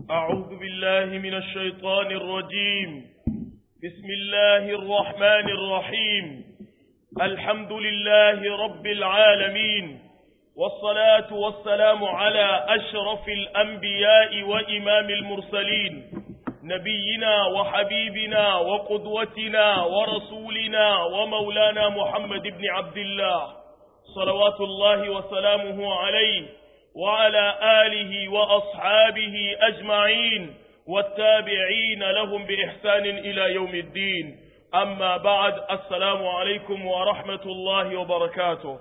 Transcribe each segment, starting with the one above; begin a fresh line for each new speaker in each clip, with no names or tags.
أعوذ بالله من الشيطان الرجيم بسم الله الرحمن الرحيم الحمد لله رب العالمين والصلاة والسلام على أشرف الأنبياء وإمام المرسلين نبينا وحبيبنا وقدوتنا ورسولنا ومولانا محمد بن عبد الله صلوات الله وسلامه عليه وعلى آله وأصحابه أجمعين والتابعين لهم بإحسان إلى يوم الدين أما بعد السلام عليكم ورحمة الله وبركاته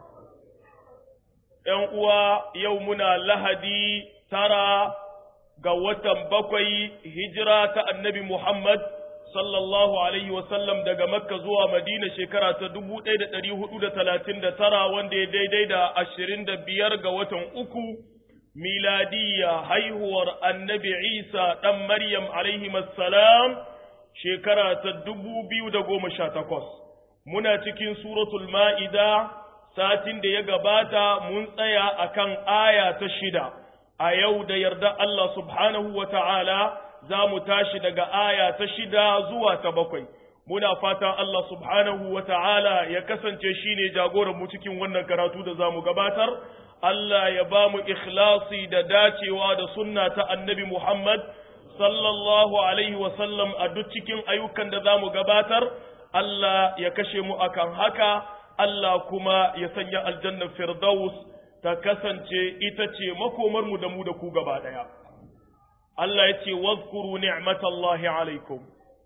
يوم يومنا لهدي ترى قوة بقي هجرة النبي محمد sallallahu alaihi wasallam daga makka zuwa madina shekara ta dubu ɗaya da ɗari hudu da talatin da tara wanda ya daidai da ashirin da biyar ga watan uku miladiyya haihuwar annabi isa ɗan maryam alaihi salam shekara ta dubu biyu da goma sha takwas muna cikin suratul ma'ida satin da ya gabata mun tsaya akan aya ta shida a yau da yarda Allah subhanahu wa ta'ala za mu tashi daga aya ta shida zuwa ta bakwai muna fatan Allah subhanahu wa ta'ala ya kasance shi ne jagoranmu cikin wannan karatu da za mu gabatar Allah ya ba mu ikhlasi da dacewa da sunna ta annabi Muhammad sallallahu alaihi wasallam a duk cikin ayyukan da za mu gabatar Allah ya kashe mu akan haka Allah kuma ya sanya aljannar firdaus ta kasance ita ce makomarmu da mu da ku gaba ɗaya. Allah ya ce, Wazkuru ni'matallahi alaikum.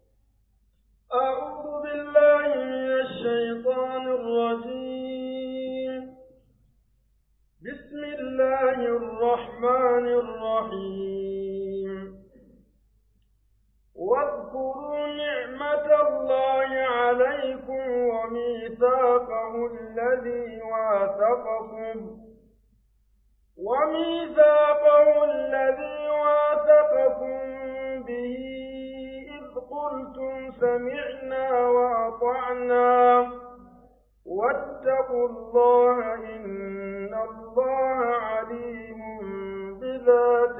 أعوذ بالله من الشيطان الرجيم بسم الله الرحمن الرحيم واذكروا نعمة الله عليكم وميثاقه الذي واثقكم وميثاقه الذي واثقكم به إذ قلتم سمعنا وأطعنا واتقوا الله إن الله عليم بذات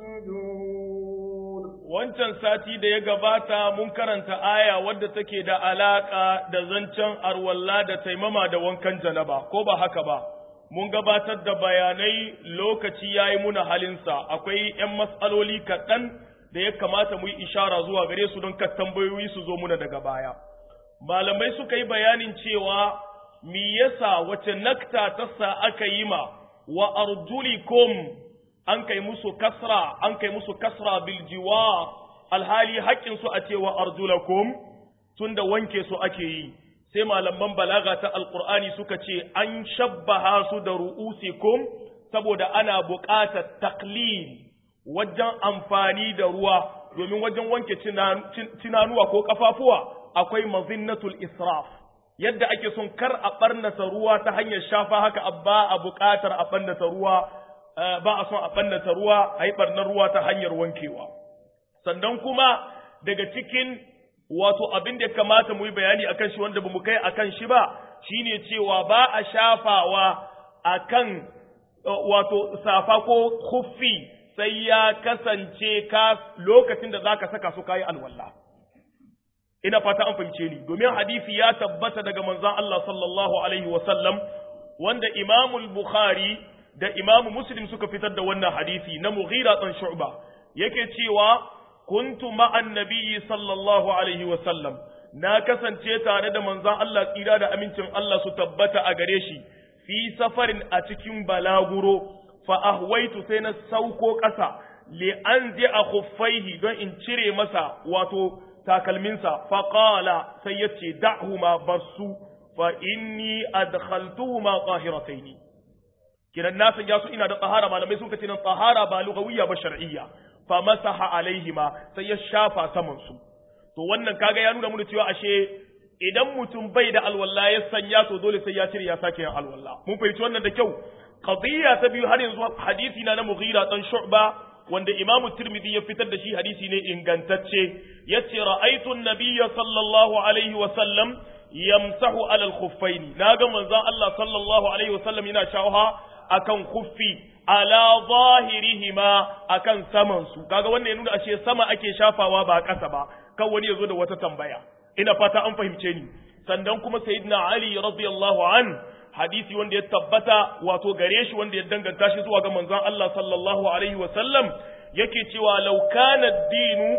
الصدور
wancan sati da ya gabata mun karanta aya wadda take da alaka da zancen arwalla da taimama da wankan janaba ko ba haka ba mun gabatar da bayanai lokaci ya yi muna halinsa akwai ‘yan matsaloli kaɗan da ya kamata mu yi ishara zuwa gare su don kan tambayoyi su zo muna daga baya. Malamai suka yi bayanin cewa mi yasa wace nakta ta sa aka yi ma wa arjulikum an kai musu kasra an kai musu kasra bil jiwa alhali haƙƙin su a cewa arjulakum tunda wanke su ake yi sai malaman balaga ta alkur'ani suka ce an shabbaha su da ru'usikum saboda ana buƙatar taklil wajen amfani da ruwa domin wajen wanke tunanuwa ko kafafuwa akwai mazinnatul israf yadda ake son kar a ɓarnata ruwa ta hanyar shafa haka ba a buƙatar a ɓarnata ruwa ba a son a ɓarnata ruwa a yi ɓarnar ruwa ta hanyar wankewa sannan kuma daga cikin wato abin da ya kamata mu yi bayani akan shi wanda bamu kai akan shi ba shine cewa ba a shafawa akan wato safa ko khuffi sai ya kasance ka lokacin da zaka saka su kai alwala ina fata an fahimce ni domin hadisi ya tabbata daga manzon Allah sallallahu alaihi wasallam wanda Imam Bukhari da Imam Muslim suka fitar da wannan hadisi na Mughira dan Shu'ba yake cewa kuntu ma'an nabiyyi sallallahu alaihi wasallam na kasance tare da manzon Allah tsira da amincin Allah su tabbata a gare shi fi safarin a cikin balaguro fa ahwaitu sai na sauko ƙasa li anzi a khuffaihi don in cire masa wato takalminsa fa qala sai yace da'huma barsu fa inni adkhaltuhuma tahirataini kiran na sanya su ina da tsahara malamai sun kace nan tsahara ba lugawiyya ba shar'iyya fa masaha alaihima sai ya shafa saman su to wannan kaga ya nuna mana cewa ashe idan mutum bai da alwala ya sanya to dole sai ya cire ya sake yin alwala mun fahimci wannan da kyau qadiyya ta biyu har yanzu hadisi na na Mughira dan Shu'ba wanda Imam Tirmidhi ya fitar da shi hadisi ne ingantacce yace ra'aytu an-nabiyya sallallahu alaihi wa sallam yamsahu ala al-khuffaini naga manzon Allah sallallahu alaihi wa sallam yana shawa akan khuffi ala zahirihima akan saman su kaga wannan ya nuna ashe sama ake shafawa ba ƙasa ba kan wani yazo da wata tambaya ina fata an fahimce ni sannan kuma sayyidina ali radiyallahu an hadisi wanda ya tabbata wato gare shi wanda ya danganta shi zuwa ga manzon Allah sallallahu alaihi wa sallam yake cewa law kana ad-dinu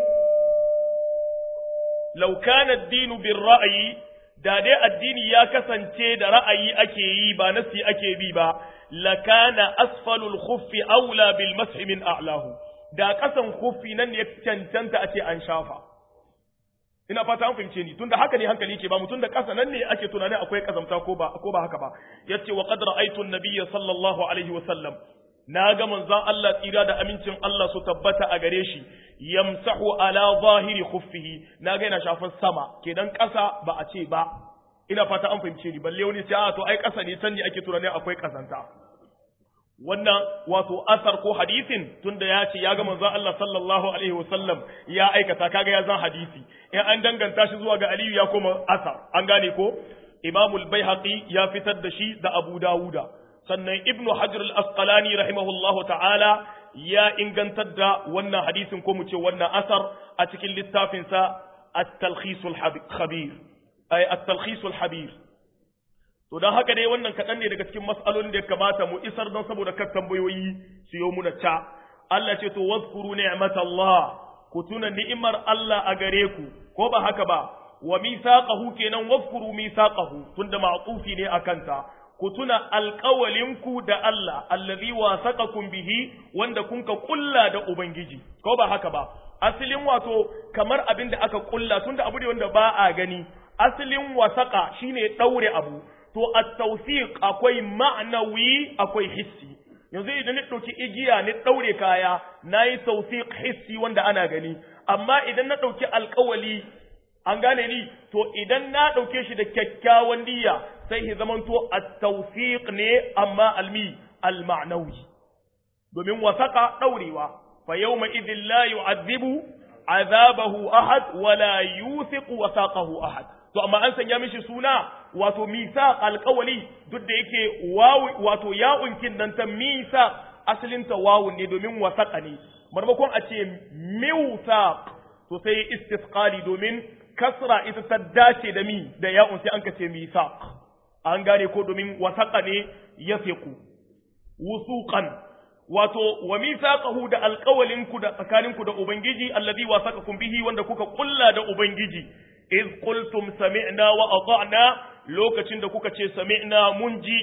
law kana ad-dinu bir ra'yi da dai addini ya kasance da ra'ayi ake yi ba nasi ake bi ba lakana asfalul khuffi aula bil mashi min a'lahu da kasan khuffi nan ne cancanta a ce an shafa ina fata an fahimce ni tunda haka ne hankali ke ba mutum da kasa nan ne ake tunanin akwai kazamta ko ba ko ba haka ba yace wa qad ra'aytu an-nabiyya sallallahu alaihi wa sallam na ga manzon Allah tsira da amincin Allah su tabbata a gare shi yamsahu ala zahiri khuffihi na ga yana shafar sama kenan kasa ba a ce ba ina fata an fahimce ni balle wani sai a to ai kasa ne can ne ake tunanin akwai kazanta wannan wato asar ko hadisin tunda ya ce ya ga manzon Allah sallallahu alaihi wasallam ya aikata kaga ya zan hadisi in an danganta shi zuwa ga Aliyu ya koma asar an gane ko Imam al-Baihaqi ya fitar da shi da Abu Dawuda sannan Ibn Hajar al-Asqalani rahimahullahu ta'ala ya ingantar da wannan hadisin ko mu ce wannan asar a cikin littafin sa at-Talkhis al-Khabir ay at-Talkhis al-Habir To don haka dai wannan kaɗan ne daga cikin mas'alolin da ya kamata mu isar don saboda kan tambayoyi su yi muna ca. Allah ce to wazkuru ni'matallah ku tuna ni'imar Allah a gare ku ko ba haka ba wa mithaqahu kenan wazkuru mithaqahu tunda ma'tufi ne akan ta ku tuna alƙawalinku da Allah allazi wasaqakum bihi wanda kun ka kulla da ubangiji ko ba haka ba asalin wato kamar abin da aka kulla tunda abu ne wanda ba a gani asalin wasaqa shine daure abu to at-tawfiq akwai ma'nawi akwai hissi yanzu idan ni dauki igiya ni daure kaya nayi tawfiq hissi wanda ana gani amma idan na dauki alƙawali an gane ni to idan na dauke shi da kyakkyawan niyya sai hi zamanto at-tawfiq ne amma almi al-ma'nawi domin wasaka daurewa fa yawma idhil la yu'adhibu azabahu ahad wala yuthiqu wasaqahu ahad to amma an sanya mishi suna wato misa alkawali duk da yake wawu wato ya'unkin nan ta misa asalin ta wawun ne domin wasaka ne marmakon a ce miwsaq to sai istisqali domin kasra ita ta dace da mi da ya'un sai an ka ce misaq an gane ko domin wasaka ne yafiqu wusuqan wato wa mithaqahu da alqawlinku da tsakaninku da ubangiji allazi wasaqakum bihi wanda kuka kulla da ubangiji iz qultum sami'na wa ata'na lokacin da kuka ce sami'na mun ji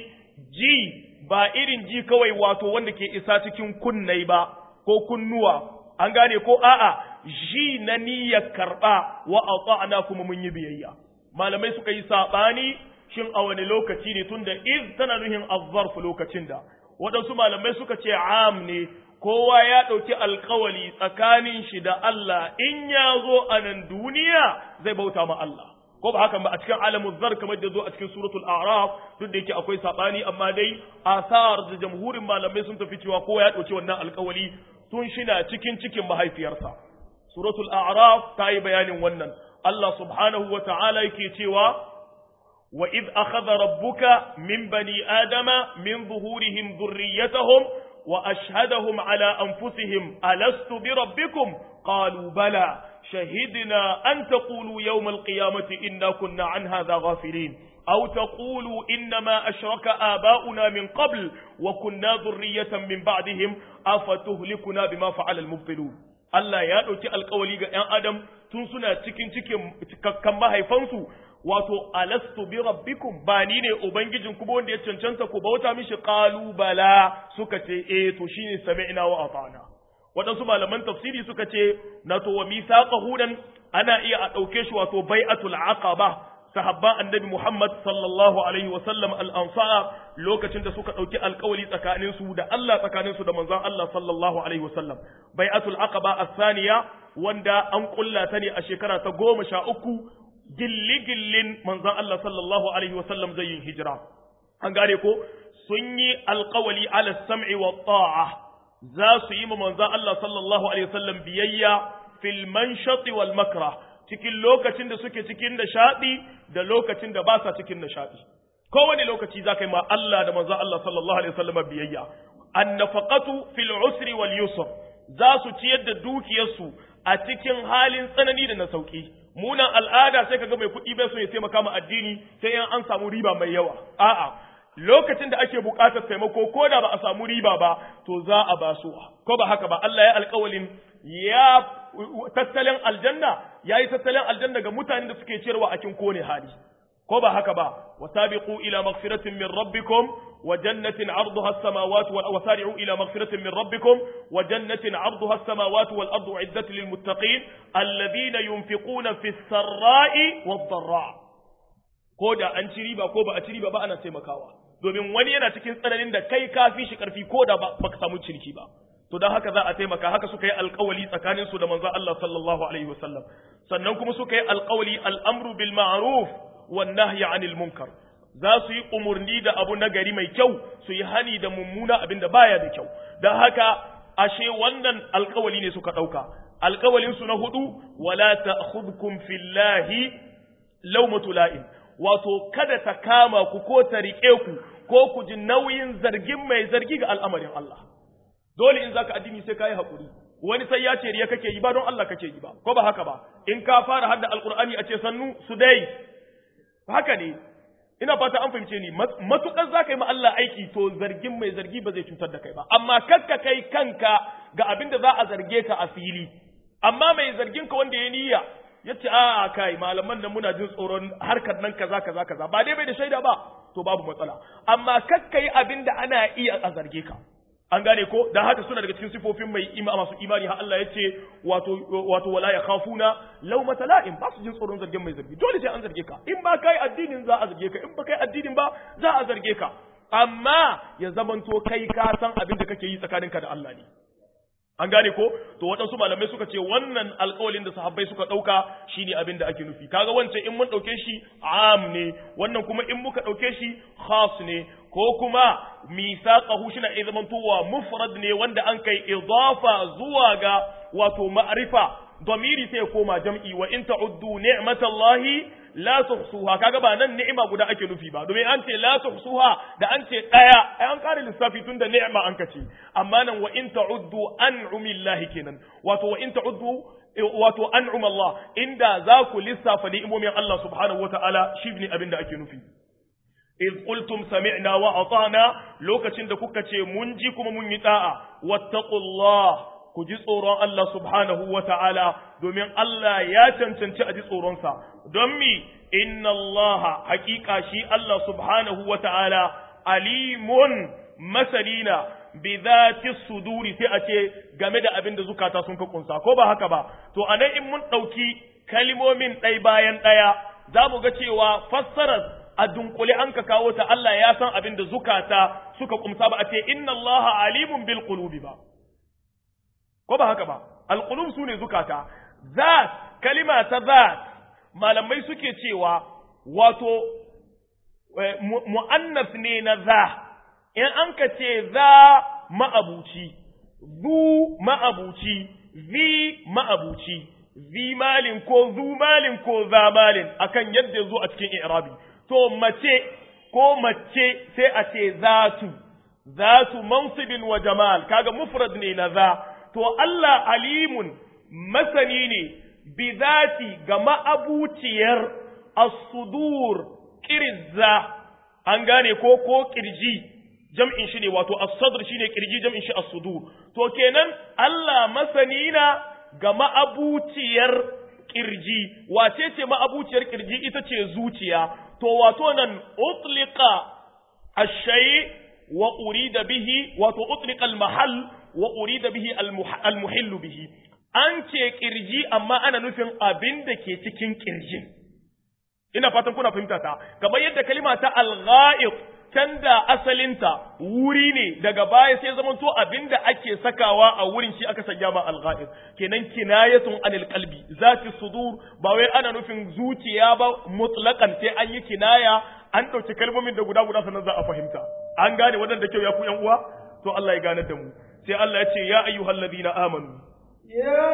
ji ba irin ji kawai wato wanda ke isa cikin kunnai ba ko kunnuwa an gane ko a'a ji na niyyar karba wa ata'na kuma mun yi biyayya malamai suka yi sabani shin a wani lokaci ne tunda iz tana nuhin azzarf lokacin da waɗansu malamai suka ce am ne kowa ya ɗauki alkawali tsakanin shi da Allah in ya zo a nan duniya zai bauta ma Allah ko ba haka ba a cikin alamun zar kamar da zo a cikin suratul a'raf duk da yake akwai sabani amma dai asar da jamhurin malamai sun tafi cewa kowa ya ɗauki wannan alkawali tun shina cikin cikin mahaifiyarsa suratul a'raf ta yi bayanin wannan Allah subhanahu wa ta'ala yake cewa وإذ أخذ ربك من بني آدم من ظهورهم ذريتهم وأشهدهم على أنفسهم ألست بربكم قالوا بلى شهدنا أن تقولوا يوم القيامة إنا كنا عن هذا غافلين أو تقولوا إنما أشرك آباؤنا من قبل وكنا ذرية من بعدهم أفتهلكنا بما فعل المبطلون Allah ya ɗauki alkawali ga ‘yan Adam tun suna cikin cikin cikakkan mahaifansu wato alastu bi rabbikum ba ni ne ubangijin ku wanda ya cancanta ku bauta mishi qalu bala suka ce eh to shine sami'na wa ata'na waɗansu malaman tafsiri suka ce na to wa misaqahu dan ana iya a ɗauke shi wato bai'atul aqaba sahabban annabi Muhammad sallallahu alaihi wa sallam al-ansar lokacin da suka ɗauki alkawali tsakanin su da Allah tsakanin su da manzon Allah sallallahu alaihi wa sallam bai'atul aqaba as-saniya wanda an kulla ta ne a shekara ta goma sha uku gilli-gillin manzan Allah sallallahu Alaihi wasallam zai yin hijira. An gane ko, sun yi alkawali ala sam'i wa ta'a za su yi ma manzan Allah sallallahu Alaihi wasallam biyayya fil manshati wal makra cikin lokacin da suke cikin nishaɗi da lokacin da ba sa cikin nishaɗi. kowane lokaci za ka yi ma Allah da manzo Allah sallallahu alaihi wasallam biyayya annafaqatu fil usri wal yusr za su ciyar da dukiyarsu a cikin halin tsanani da na sauki munan al'ada sai kaga mai kuɗi bai so ya taimaka ma addini sai in an samu riba mai yawa a'a lokacin da ake buƙatar taimako ko da ba a samu riba ba to za a ba su ko ba haka ba Allah ya alƙawalin ya tattalin aljanna yayi tattalin aljanna ga mutanen da suke ciyarwa a cikin kone hali ko ba haka ba wasabiqu ila maghfiratin min rabbikum wa jannatin 'arduha as-samawati wal wasari'u ila maghfiratin min rabbikum wa jannatin 'arduha as-samawati wal ardu 'iddat lil muttaqin alladhina yunfiquna fis sarra'i wad dharra ko da an ci riba ko ba a ci riba ba ana taimakawa domin wani yana cikin tsananin da kai ka fi shi karfi ko da ba ka samu ciniki ba to don haka za a taimaka haka suka yi alkawali tsakanin su da manzon Allah sallallahu alaihi wasallam sannan kuma suka yi alkawali al'amru bil ma'ruf wan nahyi anil munkar za su yi umurni da abu na gari mai kyau su yi hani da mummuna abin da baya da kyau don haka ashe wannan alkawali ne suka ɗauka alkawalin su na hudu wala ta'khudhukum fillahi lawmatu la'im wato kada ta kama ku ko ta riƙe ku ko ku ji nauyin zargin mai zargi ga al'amarin Allah dole in zaka addini sai kai hakuri wani sai ya ce riya kake yi ba don Allah kake yi ba ko ba haka ba in ka fara hadda alqur'ani a ce sannu su dai haka ne ina fata an fahimce ni matukar zaka yi ma Allah aiki to zargin mai zargi ba zai cutar da kai ba amma kakka kai kanka ga abin da za a zarge ka a fili amma mai zargin ka wanda ya niyya ya ce a kai malaman nan muna jin tsoron harkar nan kaza kaza kaza ba dai bai da shaida ba to babu matsala amma kakka yi abin da ana iya a zarge ka an gane ko dan haka suna daga cikin sifofin mai ima masu imani har Allah ya ce wato wato wala ya khafuna lawmata la'im ba su jin tsoron zargin mai zargi dole sai an zarge ka in ba kai addinin za a zarge ka in ba kai addinin ba za a zarge ka amma ya zamanto kai ka san abin da kake yi tsakaninka da Allah ne an gane ko to waɗansu malamai suka ce wannan alƙawalin da sahabbai suka ɗauka shine abin da ake nufi kaga wancan in mun ɗauke shi am ne wannan kuma in muka ɗauke shi khas ne ko kuma misaqahu shina izmantuwa mufrad ne wanda an kai idafa zuwa ga wato ma'rifa damiri sai koma jam'i wa in ta'uddu ni'matallahi la tuhsuha kaga ba nan ni'ima guda ake nufi ba domin an ce la tuhsuha da an ce daya ai an kare lissafi tun da ni'ima an kace amma nan wa in ta'uddu an'umillahi kenan wato wa in ta'uddu wato an'um Allah inda za ku lissafa ni'imomin Allah subhanahu wata'ala shi ne abin da ake nufi iz qultum sami'na wa ata'na lokacin da kuka ce mun ji kuma mun yi da'a wattaqullah ku ji tsoron Allah subhanahu wa ta'ala, domin Allah ya cancanci a ji tsoronsa, don mi, inna Allah hakika shi Allah subhanahu wa ta'ala, alimun masalina bi zati suduri sai a ce game da abin da zukata sun ka kunsa, ko ba haka ba, to a nan in mun ɗauki kalimomin ɗai bayan ɗaya, za mu ga cewa fassarar a dunkule an ka kawo ta Allah ya san abin da zukata suka kumsa ba a ce inna Allah alimun bil qulubi ba. ko ba haka ba alqulub sune zukata zat kalima ta zat malamai suke cewa wato mu'annas ne na za in an ka ce za ma'abuci zu ma'abuci zi ma'abuci zi malin ko zu malin ko za malin akan yadda zo a cikin i'rabi to mace ko mace sai a ce zatu zatu mansibin wa jamal kaga mufrad ne na za to Allah alimun masani ne bi zati ga ma'abuciyar as-sudur kirza an gane ko ko kirji jam'in shi ne wato as-sadr shine kirji jam'in shi as-sudur to kenan Allah masani na ga ma'abuciyar kirji wace ce ma'abuciyar kirji ita ce zuciya to wato nan utliqa ash-shay wa urida bihi wato utliqa al-mahall wa urida bihi almuhillu bihi an ce kirji amma ana nufin abin da ke cikin kirjin ina fatan kuna fahimta ta kamar yadda kalima ta al-ghaib can da asalinta wuri ne daga baya sai zaman to abin da ake sakawa a wurin shi aka sanya ma al-ghaib kenan kinayatun anil qalbi zati sudur ba wai ana nufin zuciya ba mutlaqan sai an yi kinaya an dauki kalmomin da guda guda sannan za a fahimta an gane wadanda kyau ya ku yan uwa to Allah ya gane da mu sai Allah ya ce ya ayyuhal ladina amanu
ya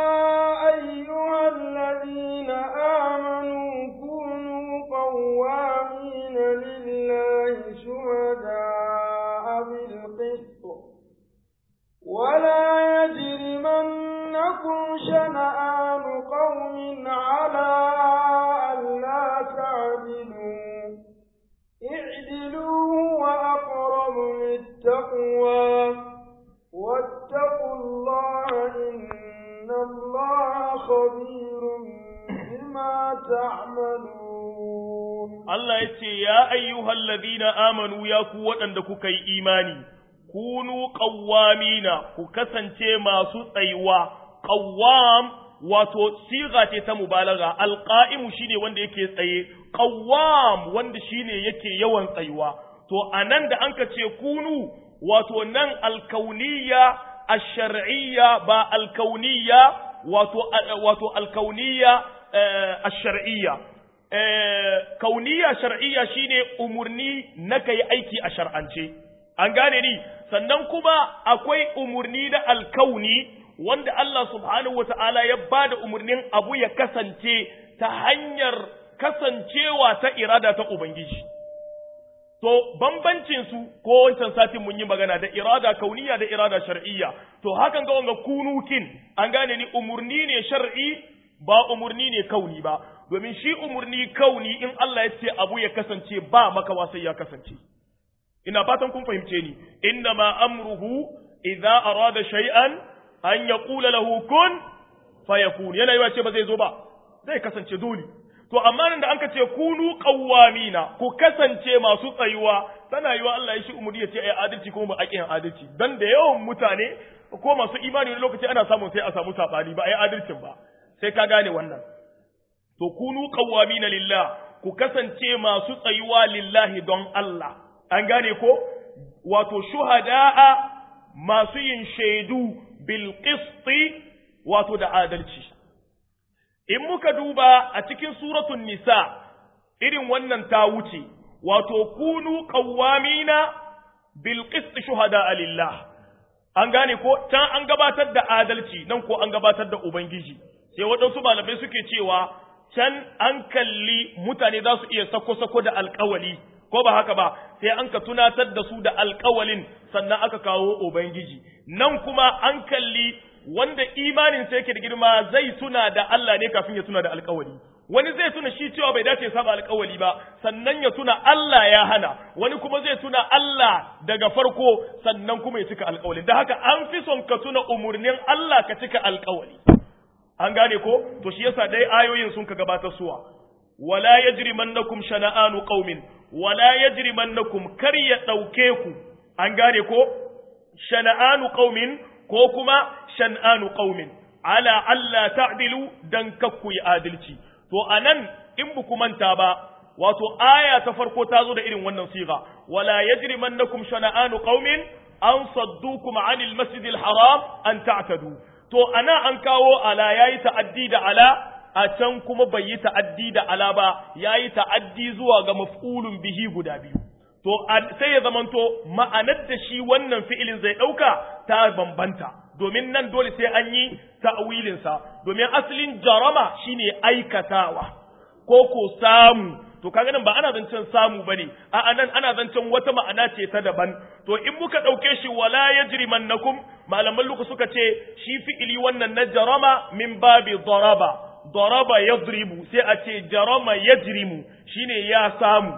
ayyuhal ladina amanu kunu qawwamin يجرمنكم شنآن قوم على ألا تعدلوا اعدلوا هو أقرب للتقوى واتقوا الله إن الله خبير بما تعملون
Allah ya ce, Ya ayyuhal ladina amanu ya ku waɗanda kuka yi imani, kunu ƙawwamina ku kasance masu tsayuwa, ƙawwam wato siga ce ta mubalaga, alƙa'imu shine wanda yake tsaye, ƙawwam wanda shine yake yawan tsayuwa. To, a nan da an ka ce kunu, wato nan alkauniya, ash-shar'iyya ba alkauniya, wato, wato alkauniya ash-shar'iyya. kauniya shar'iyya shine umurni na kai aiki a shar'ance an gane ni sannan kuma akwai umurni da alkauni wanda Allah subhanahu wata'ala ya bada umurnin abu ya kasance ta hanyar kasancewa ta irada ta ubangiji to bambancin su ko wancan satin mun yi magana da irada kauniya da irada shar'iyya to hakan ga wanga kunukin an gane ni umurni ne shar'i ba umurni ne kauni ba domin shi umurni kauni in Allah ya ce abu ya kasance ba makawa sai ya kasance ina fatan kun fahimce ni inna ma amruhu idza arada shay'an an yaqula lahu kun fayakun yana yiwa ce ba zai zo ba zai kasance dole to amma nan da anka ce kunu qawwamina ku kasance masu tsayuwa tana yiwa Allah ya shi umurni ya ce ai adalci kuma ba a kiyan adalci dan da yawan mutane ko masu imani wani lokaci ana samun sai a samu sabani ba ai adalcin ba sai ka gane wannan to kunu qawwamina lillah ku kasance masu tsayuwa lillahi don Allah an gane ko wato shuhada'a masu yin shaidu bil qisti wato da adalci in muka duba a cikin suratul nisa irin wannan ta wuce wato kunu qawwamina bil qisti shuhada'a lillah an gane ko can an gabatar da adalci nan ko an gabatar da ubangiji sai waɗansu malamai suke cewa can an kalli mutane za su iya sako-sako da alkawali ko ba haka ba sai an ka tunatar da su da alkawalin sannan aka kawo ubangiji nan kuma an kalli wanda imanin sa yake da girma zai tuna da Allah ne kafin ya tuna da alkawali wani zai tuna shi cewa bai dace saba alkawali ba sannan ya tuna Allah ya hana wani kuma zai tuna Allah daga farko sannan kuma ya cika alkawali da haka an fi son ka tuna umurnin Allah ka cika alkawali an gane ko to shi yasa dai ayoyin sun ka gabatar suwa wala yajrimannakum shana'anu qaumin wala yajrimannakum kar ya dauke ku an gane ko shana'anu qaumin ko kuma shan'anu qaumin ala alla ta'dilu dan kakku yi adalci to anan in bu ku manta ba wato aya ta farko ta zo da irin wannan siga wala yajrimannakum shana'anu qaumin an saddukum 'anil masjidil haram an ta'tadu to ana an kawo ala yayi ta'addi da ala a can kuma bai yi ta'addi da ala ba yayi ta'addi zuwa ga maf'ulun bihi guda biyu to sai ya zamanto ma'anar da shi wannan fi'ilin zai dauka ta bambanta domin nan dole sai an yi ta'wilin sa domin asalin jarama shine aikatawa ko ko samu to kaga nan ba ana zancen samu bane a nan ana zancen wata ma'ana ce ta daban to in muka dauke shi wala yajrimannakum malaman luku suka ce shi fi'ili wannan na jarama min babi daraba daraba yadribu sai a ce jarama yajrimu shine ya samu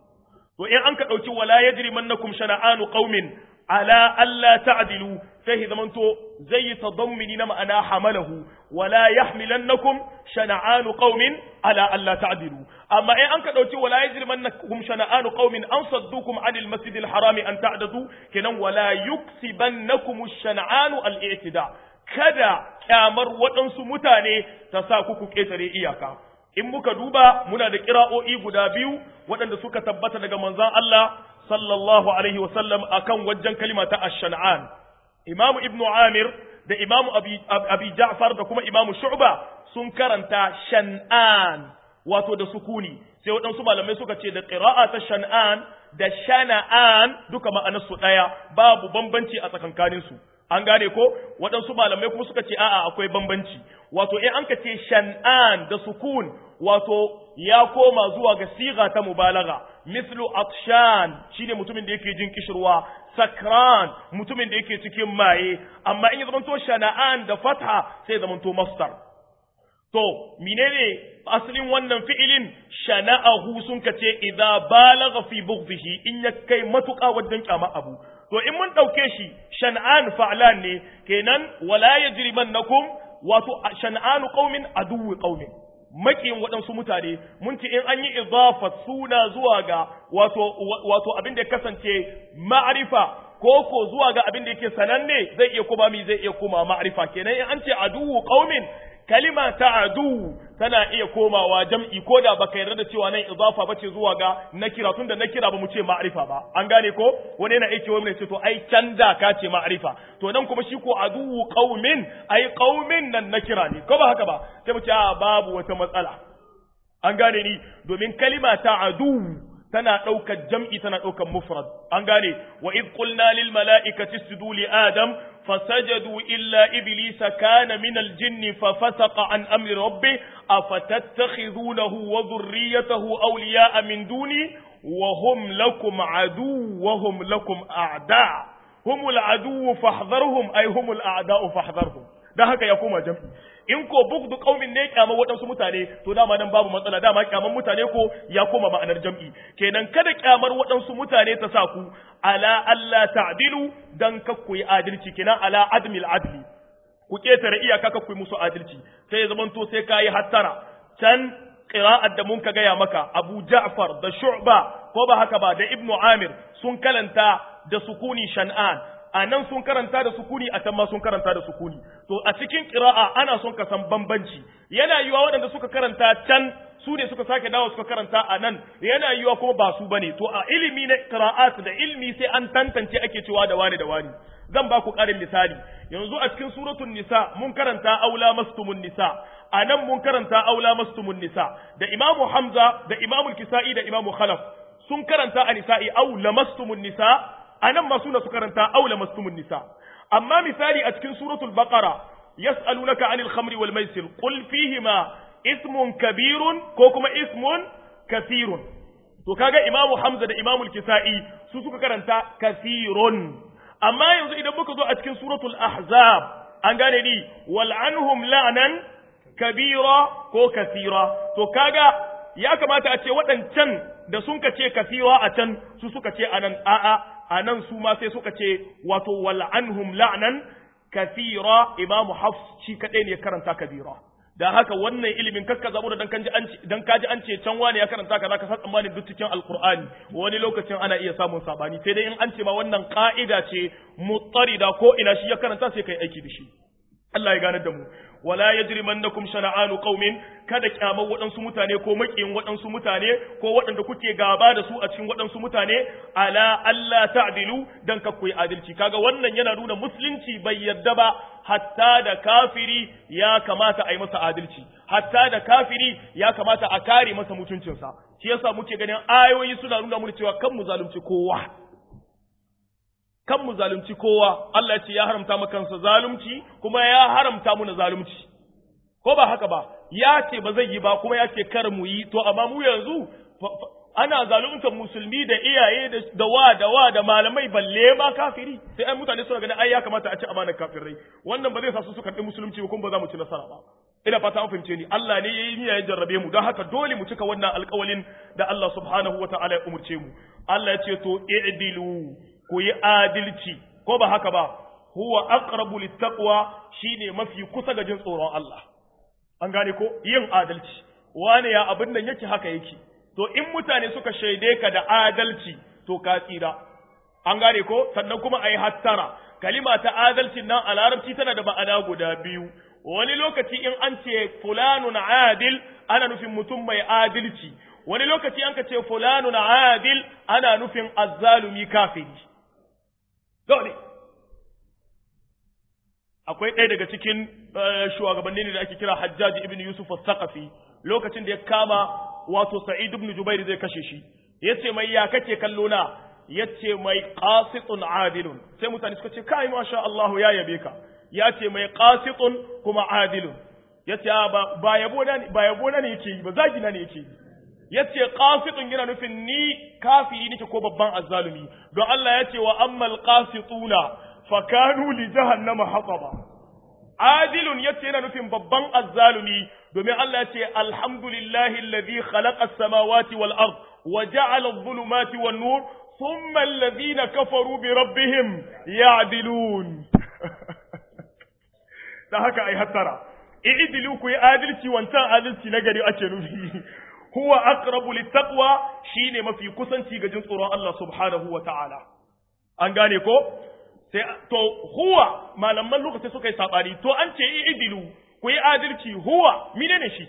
to in an ka dauki wala yajrimannakum shana'anu qaumin ala alla ta'dilu sai zamanto zai yi tadammini na ma'ana hamalahu wala yahmilannakum shana'anu qaumin ala alla ta'dilu amma in an ka dauki wala yajrimannakum shana'anu qaumin an saddukum 'anil masjidil harami an ta'dadu kenan wala yuksibannakum shana'anu al-i'tida kada kyamar waɗansu mutane ta sa ku ku ketare iyaka in muka duba muna da kira'o'i guda biyu waɗanda suka tabbata daga manzon Allah sallallahu alaihi wasallam akan wajen kalima ta ash-shan'an imamu ibnu amir da imamu abi, abi ja'far da kuma imamu shu'ba sun karanta shan'an wato da sukuni sai waɗansu malamai suka ce da qira'a ta shan'an da shana'an duka ma'anarsu ɗaya babu bambanci a tsakankanin su an gane ko waɗansu malamai kuma suka ce a'a akwai bambanci wato in an ka ce shan'an da sukun wato ya koma zuwa ga siga ta mubalaga mislu atshan shine mutumin da yake jin kishirwa sakran mutumin da yake cikin maye amma in ya zamanto shana'an da fatha sai zamanto masdar to menene asalin wannan fi'ilin shana'ahu sun kace idza balagha fi bughdihi in ya kai matuƙa wajen kyama abu to in mun dauke shi shan'an fa'lan ne kenan wala yajrimannakum wato shan'anu qaumin aduwwi qaumin makiyin waɗansu mutane mun ce in an yi idafa suna zuwa ga wato wato abin da ya kasance ma'arifa ko ko zuwa ga abin da yake sananne zai iya kuma mi zai iya koma ma'arifa kenan in an ce aduwu qaumin kalima ta adu tana iya komawa jam'i ko da baka yarda da cewa nan idafa bace zuwa ga nakira tunda nakira ba mu ce ma'arifa ba an gane ko wani yana aiki wani ce to ai canza ka ce ma'arifa to nan kuma shi ko adu qaumin ai qaumin nan nakira ne ko ba haka ba sai mu ce a babu wata matsala an gane ni domin kalima ta adu tana ɗaukar jam'i tana ɗaukar mufrad an gane wa id qulna lil mala'ikati isjudu li adam fasajadu illa iblisa kana min al jinni fa fasaqa an amri rabbi afatattakhidunahu wa dhurriyyatahu awliya'a min duni wa hum lakum adu wa hum lakum a'da humul adu fahdharhum ay humul a'da'u fahdharhum dan haka ya koma jam'i in ko bugdu qaumin ne kyamar waɗansu mutane to dama nan babu matsala dama kyamar mutane ko ya koma ma'anar jam'i kenan kada kyamar waɗansu mutane ta sa ku ala alla ta'dilu dan kakku yi adalci kenan ala admil adli ku ketare iyaka kakku yi musu adalci sai ya zamanto sai kayi hattara can qira'at da mun ka gaya maka Abu Ja'far da Shu'ba ko ba haka ba da Ibnu Amir sun kalanta da sukuni shan'an a nan sun karanta da sukuni a can ma sun karanta da sukuni to a cikin qira'a ana son ka san bambanci yana yiwa waɗanda suka karanta can su ne suka sake dawo suka karanta a nan yana yiwa kuma ba su bane to a ilimi na qira'at da ilimi sai an tantance ake cewa da wani da wani zan ba ku ƙarin misali yanzu a cikin suratul nisa mun karanta aula mastumun nisa a nan mun karanta aula mastumun nisa da imamu hamza da imamu kisa'i da imamu khalaf sun karanta a nisa'i aula mastumun nisa a nan masu na su karanta aula mastumun nisa amma misali a cikin suratul baqara yas'alunaka anil khamri wal maisir qul fihima ismun kabirun ko kuma ismun kathirun to kaga imamu hamza da imamu kisa'i su suka karanta kathirun amma yanzu idan muka zo a cikin suratul ahzab an gane ni wal anhum la'nan kabira ko kathira to kaga ya kamata a ce waɗancan da sun ka ce kathira a can su suka ce anan a'a a nan su ma sai suka ce wato wal'anhum la'nan kathira imamu hafs shi kadai ne ya karanta kabira da haka wannan ilimin kakka zabu da dan kanji an dan kaji an ce can wani ya karanta kaza ka san tsammanin duk cikin alqur'ani wani lokacin ana iya samun sabani sai dai in an ce ma wannan ka'ida ce mutarida ko ina shi ya karanta sai kai aiki da shi Allah ya gane da mu wala yajrimannakum shana'anu qaumin kada kyamar waɗansu mutane ko makiyin waɗansu mutane ko waɗanda kuke gaba da su a cikin waɗansu mutane ala Allah ta'dilu dan ka koyi adalci kaga wannan yana nuna musulunci bai yadda ba hatta da kafiri ya kamata a yi masa adalci hatta da kafiri ya kamata a kare masa mutuncinsa shi yasa muke ganin ayoyi suna nuna mu cewa kan mu zalunci kowa kan mu zalunci kowa Allah ya ce ya haramta maka kansa zalunci kuma ya haramta mu na zalunci ko ba haka ba ya ce ba zai yi ba kuma ya ce kar mu yi to amma mu yanzu ana zaluntar musulmi da iyaye da wa da wa da malamai balle ma kafiri sai ai mutane suna ganin ai ya kamata a ci amanar kafirai wannan ba zai sa su su karɓi musulunci ba kuma ba za mu ci nasara ba ina fata an fahimce ni Allah ne yayi niyya ya jarrabe mu don haka dole mu cika wannan alƙawalin da Allah subhanahu wataala ya umurce mu Allah ya ce to i'dilu ku yi adalci ko ba haka ba huwa aqrabu littaqwa shine mafi kusa ga jin tsoron Allah an gane ko yin adalci wane ya abin nan yake haka yake to in mutane suka shaide ka da adalci to ka tsira an gane ko sannan kuma ayi hattara kalima ta adalci nan a larabci tana da ma'ana guda biyu wani lokaci in an ce fulanun adil ana nufin mutum mai adalci wani lokaci an ka ce fulanun adil ana nufin azzalumi kafiri dole akwai ɗaya daga cikin shugabanni ne da ake kira Hajjaji ibn Yusuf al-Thaqafi lokacin da ya kama wato Sa'id ibn Jubair zai kashe shi yace mai ya kake kallo na yace mai qasitun adilun sai mutane suka ce kai masha Allah ya yabe ka yace mai qasitun kuma adilun yace ba ba yabo na ba yabo na ne yake yi ba zagi na ne yake yi yace qasitun yana nufin ni kafiri nake ko babban azzalumi don Allah yace wa ammal qasituna fakanu li jahannama hataba adilun yace yana nufin babban azzalumi domin Allah yace alhamdulillahi alladhi khalaqa as-samawati wal ard wa ja'ala adh-dhulumati wan nur thumma alladhina kafaru bi rabbihim ya'dilun da haka ai hattara i'dilu ku yi adalci wancan adalci na gari ake nufi huwa aqrabu littaqwa shine mafi kusanci ga jin tsoron Allah subhanahu wa ta'ala an gane ko sai to huwa malaman lokaci suka yi sabani to an ce i'dilu ku yi adalci huwa menene shi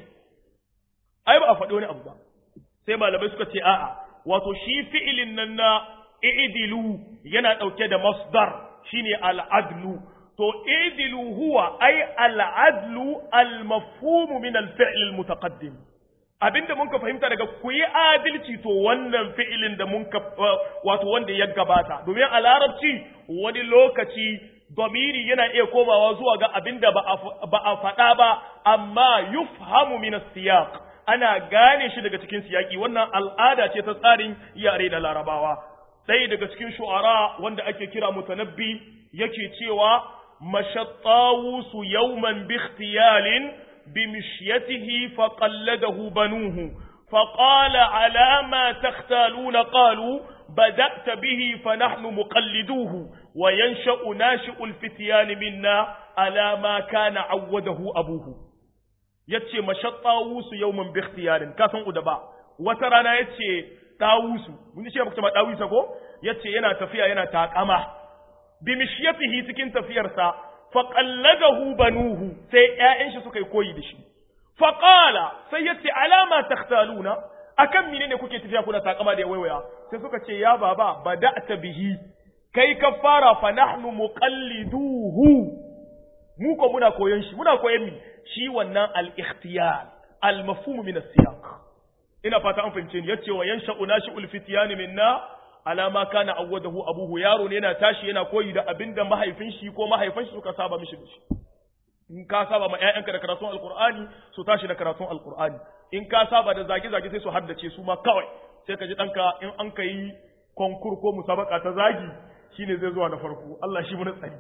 ai ba a faɗi wani abu ba sai malamai suka ce a'a wato shi fi'ilin nan na i'dilu yana ɗauke da masdar shine al'adlu to i'dilu huwa ai al'adlu al-mafhum min al-fi'l al-mutaqaddim abinda mun ka fahimta daga ku yi adalci to wannan fi'ilin da mun ka wato wanda ya gabata domin a larabci wani lokaci domiri yana iya komawa zuwa ga abinda ba a faɗa ba amma yufhamu min siyaq ana gane shi daga cikin siyaki wannan al'ada ce ta tsarin yare da larabawa ɗaya daga cikin shu'ara wanda ake kira mutanabbi yake cewa mashattawusu yawman bi ikhtiyalin بمشيته فقلده بنوه فقال على ما تختالون قالوا بدأت به فنحن مقلدوه وينشأ ناشئ الفتيان منا على ما كان عوده أبوه yace mashattawusu yawman bi ikhtiyarin ka san udaba wata rana yace tawusu mun ce muka ma tawusa ko yace yana tafiya yana takama bi mishyatihi cikin tafiyarsa faƙalladahu banuhu sai ‘ya'yan shi suka yi koyi da shi. Faƙala sai ya ce alama takhtaluna akan mine ne kuke tafiya kuna takama da waiwaya sai suka ce ya baba ba da ta bihi kai ka fara fa nahnu muqalliduhu mu ko muna koyon shi muna koyon mi shi wannan al-ikhtiyar al-mafhum min as-siyaq ina fata an fahimce ni yace wa yansha'u nashi'ul fityan minna alama kana awwadahu abuhu yaro ne yana tashi yana koyi da abinda mahaifin shi ko mahaifin shi suka saba mishi da shi in ka saba ma ƴaƴanka da karatun alqur'ani su tashi da karatun alqur'ani in ka saba da zage zage sai su haddace su ma kawai sai ka ji danka in an kai konkur ko musabaka ta zagi shine zai zuwa na farko Allah shi mun tsari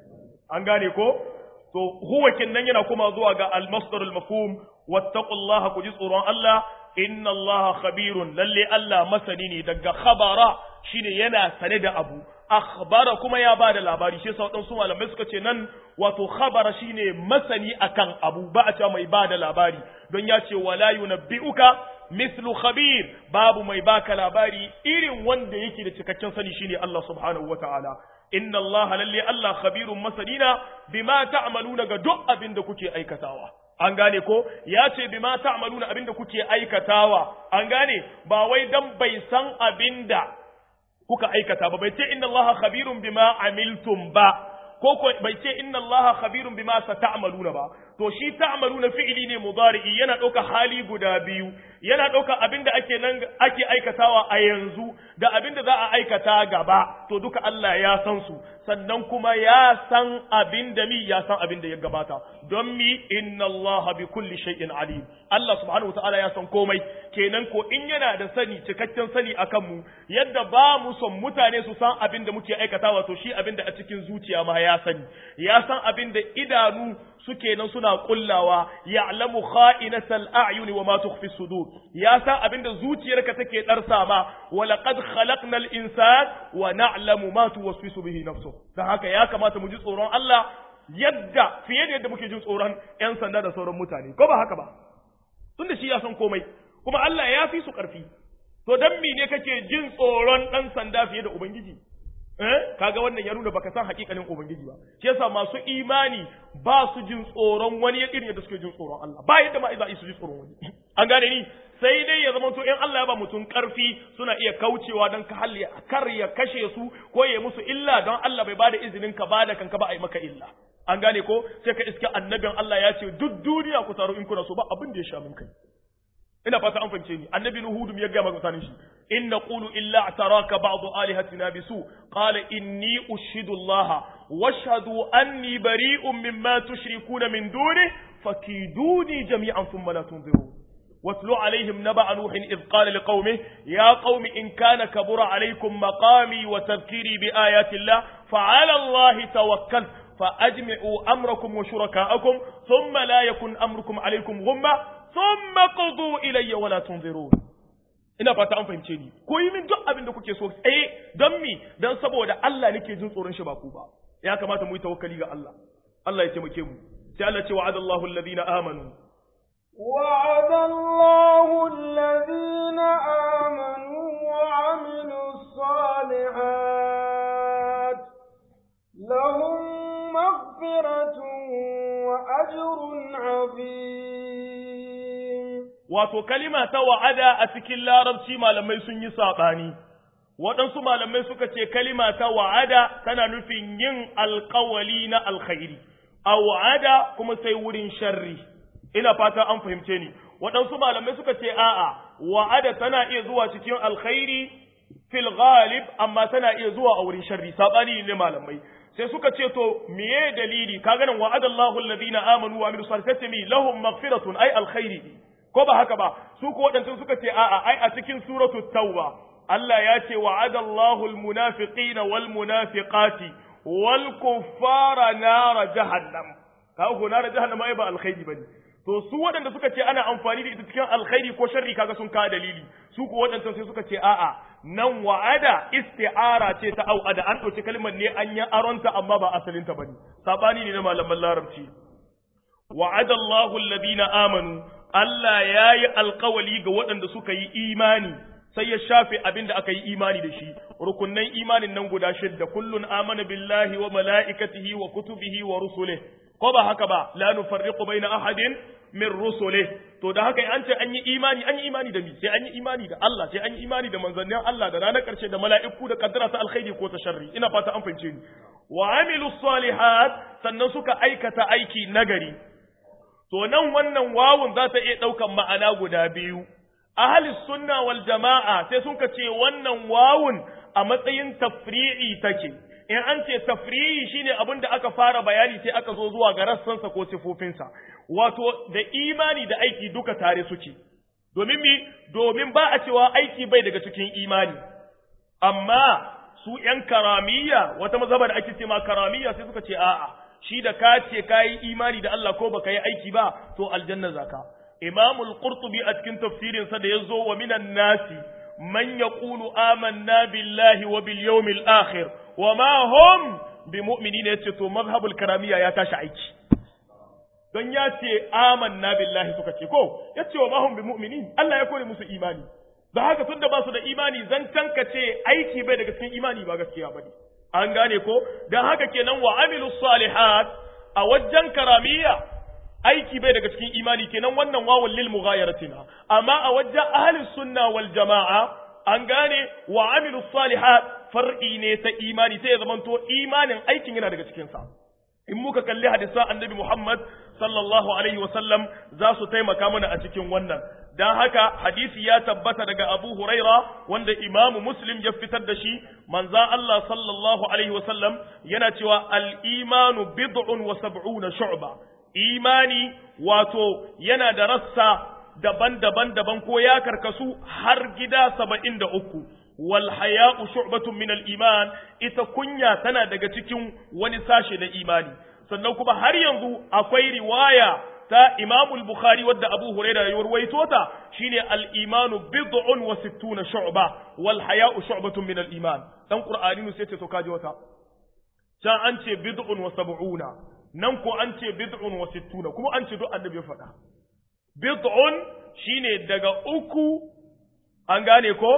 an gane ko to huwa kinnan yana kuma zuwa ga al-masdar al-mafhum wattaqullaha ku ji tsoron Allah inna Allah khabirun lalle Allah masani ne daga khabara shine yana sane da abu akhbara kuma ya bada labari shi yasa wadansu malamai suka ce nan wato khabara shine masani akan abu ba a cewa mai bada labari don ya ce wala yunabbi'uka mislu khabir babu mai baka labari irin wanda yake da cikakken sani shine Allah subhanahu wataala inna Allah lalle Allah khabirun masanina bima ta'maluna ga duk abin da kuke aikatawa an gane ko ya ce bima ta'maluna abin da kuke aikatawa an gane ba wai dan bai san abin da kuka aikata ba bai ce inna Allah khabirun bima amiltum ba ko ko bai ce inna Allah khabirun bima sata'maluna ba to shi ta'maluna fi'ili ne mudari'i yana ɗauka hali guda biyu yana ɗauka abinda ake nan ake aikatawa a yanzu da abinda za a aikata gaba to duka Allah ya san su sannan kuma ya san abinda mi ya san abinda ya gabata don mi inna Allah bi kulli shay'in alim Allah subhanahu wa ta'ala ya san komai kenan ko in yana da sani cikakken sani akan mu yadda ba mu son mutane su san abinda muke aikatawa to shi abinda a cikin zuciya ma ya sani ya san abinda idanu suke nan suna kullawa ya'lamu kha'inatal a'yuni wa ma tukhfi sudur ya san abinda zuciyarka take darsa ma wa laqad khalaqnal insan wa na'lamu ma tuwaswisu bihi nafsuhu dan haka ya kamata mu ji tsoron Allah yadda fiye da yadda muke jin tsoron yan sanda da sauran mutane ko ba haka ba tunda shi ya san komai kuma Allah ya fi su karfi to dan ne kake jin tsoron dan sanda fiye da ubangiji eh kaga wannan ya nuna baka san hakikanin ubangiji ba shi yasa masu imani ba su jin tsoron wani ya irin yadda suke jin tsoron Allah ba yadda ma za su ji tsoron wani an gane ni sai dai ya zama to in Allah ya ba mutum karfi suna iya kaucewa don ka halli kar ya kashe su ko ya musu illa don Allah bai bada izinin ka bada kanka ba a yi maka illa an gane ko sai ka iska annabin Allah ya ce duk duniya ku taru in kuna so ba abin da ya sha min kai ina fata an fahimce ni annabi nuhudum ya gaya mutanen shi in naqulu illa ataraka ba'd alihatina bisu qala inni ushidu Allah washhadu anni bari'un mimma tushrikuna min duni fakiduni jami'an thumma la tunzirun واتل عليهم نبأ نوح إذ قال لقومه يا قوم إن كان كبر عليكم مقامي وتذكيري بآيات الله فعلى الله توكلت فأجمعوا أمركم وشركاءكم ثم لا يكن أمركم عليكم غمة ثم قضوا إلي ولا تنظرون ina fata an fahimce ni ko yi min duk abin da kuke so tsaye don mi don saboda Allah nake jin tsoron shi ba ku ba ya kamata mu yi tawakkali ga Allah Allah ya taimake mu sai Allah ce wa'adallahu alladhina amanu
وعد الله الذين آمنوا وعملوا الصالحات لهم مغفرة وأجر عظيم
wato kalima ta wa'ada a cikin larabci malamai sun yi saɓani waɗansu malamai suka ce kalima ta wa'ada tana nufin yin alƙawali na alkhairi a wa'ada kuma sai wurin sharri ina fata an fahimce ni waɗansu malamai suka ce a'a wa'ada tana iya zuwa cikin alkhairi fil ghalib amma tana iya zuwa a wurin sharri sabani ne malamai sai suka ce to miye dalili kaga nan wa'ada Allahu alladhina amanu wa amilus salihati mi lahum maghfiratun ay alkhairi ko ba haka ba su ko waɗansu suka ce a'a ai a cikin suratu tauba Allah ya ce wa'ada Allahu almunafiqina wal munafiqati wal kuffara nar jahannam kaga ko nar jahannam ai ba alkhairi bane to su waɗanda suka ce ana amfani da ita cikin alkhairi ko sharri kaga sun kawo dalili su ko waɗanda sai suka ce a'a nan wa'ada isti'ara ce ta au'ada an ɗauki kalmar ne an yi aronta amma ba asalinta bane sabani ne na malaman larabci wa'ada Allahu alladhina amanu Allah ya yi alkawali ga waɗanda suka yi imani sai ya shafe abin da aka yi imani da shi rukunnan imanin nan guda shidda kullun amana billahi wa mala'ikatihi wa kutubihi wa rusulih ko ba haka ba la nufarriqu baina ahadin min rusulih to da haka an ce an yi imani an yi imani da mi sai an yi imani da Allah sai an yi imani da manzannin Allah da ranar karshe da mala'iku da kaddara ta alkhairi ko ta sharri ina fata an fahimce ni wa amilu salihat sannan suka aikata aiki nagari to nan wannan wawun za ta iya ɗaukan ma'ana guda biyu ahalis sunna wal jama'a sai sun ka ce wannan wawun a matsayin tafri'i take in an ce tafri'i shine abin da aka fara bayani sai aka zo zuwa ga rassansa ko sifofinsa wato da imani da aiki duka tare suke domin mi domin ba a cewa aiki bai daga cikin imani amma su ‘yan karamiya wata mazhaba da ake ce ma karamiya sai suka ce a'a shi da ka ce ka yi imani da Allah ko baka yi aiki ba to aljanna zaka imamul qurtubi a cikin tafsirin sa da yazo wa minan nasi man yaqulu amanna billahi wa bil yawmil akhir wa ma hum bimu'minin yace to mazhabul karamiya ya tashi aiki don ya ce amanna billahi suka ce ko yace wa ma hum bimu'minin Allah ya kore musu imani da haka tunda ba su da imani zan tanka ce aiki bai daga cikin imani ba gaskiya bane an gane ko dan haka kenan wa amilu salihat a wajen karamiya aiki bai daga cikin imani kenan wannan wawul lil mughayaratina amma a wajen ahlus sunna wal jamaa an gane wa amilu salihat far'i ne ta imani sai ya zamanto imanin aikin yana daga cikin sa in muka kalli hadisan annabi Muhammad sallallahu alaihi wa sallam za su taimaka mana a cikin wannan dan haka hadisi ya tabbata daga Abu Huraira wanda Imam Muslim ya fitar da shi manzo Allah sallallahu alaihi wa sallam yana cewa al-imanu bid'un wa sab'una shu'ba imani wato yana da rassa daban-daban daban ko ya karkasu har gida saba'in da uku wal haya'u shu'batun min al iman ita kunya tana daga cikin wani sashe na imani sannan kuma har yanzu akwai riwaya ta Imam al-Bukhari wadda Abu Hurairah ya rawaito ta shine al-imanu bid'un wa sittuna shu'ba wal haya'u shu'batun min al iman dan Qur'ani sai ce to kaji wata can an ce bid'un wa sab'una nan ko an ce bid'un wa sittuna kuma an ce duk annabi ya faɗa bid'un shine daga uku an gane ko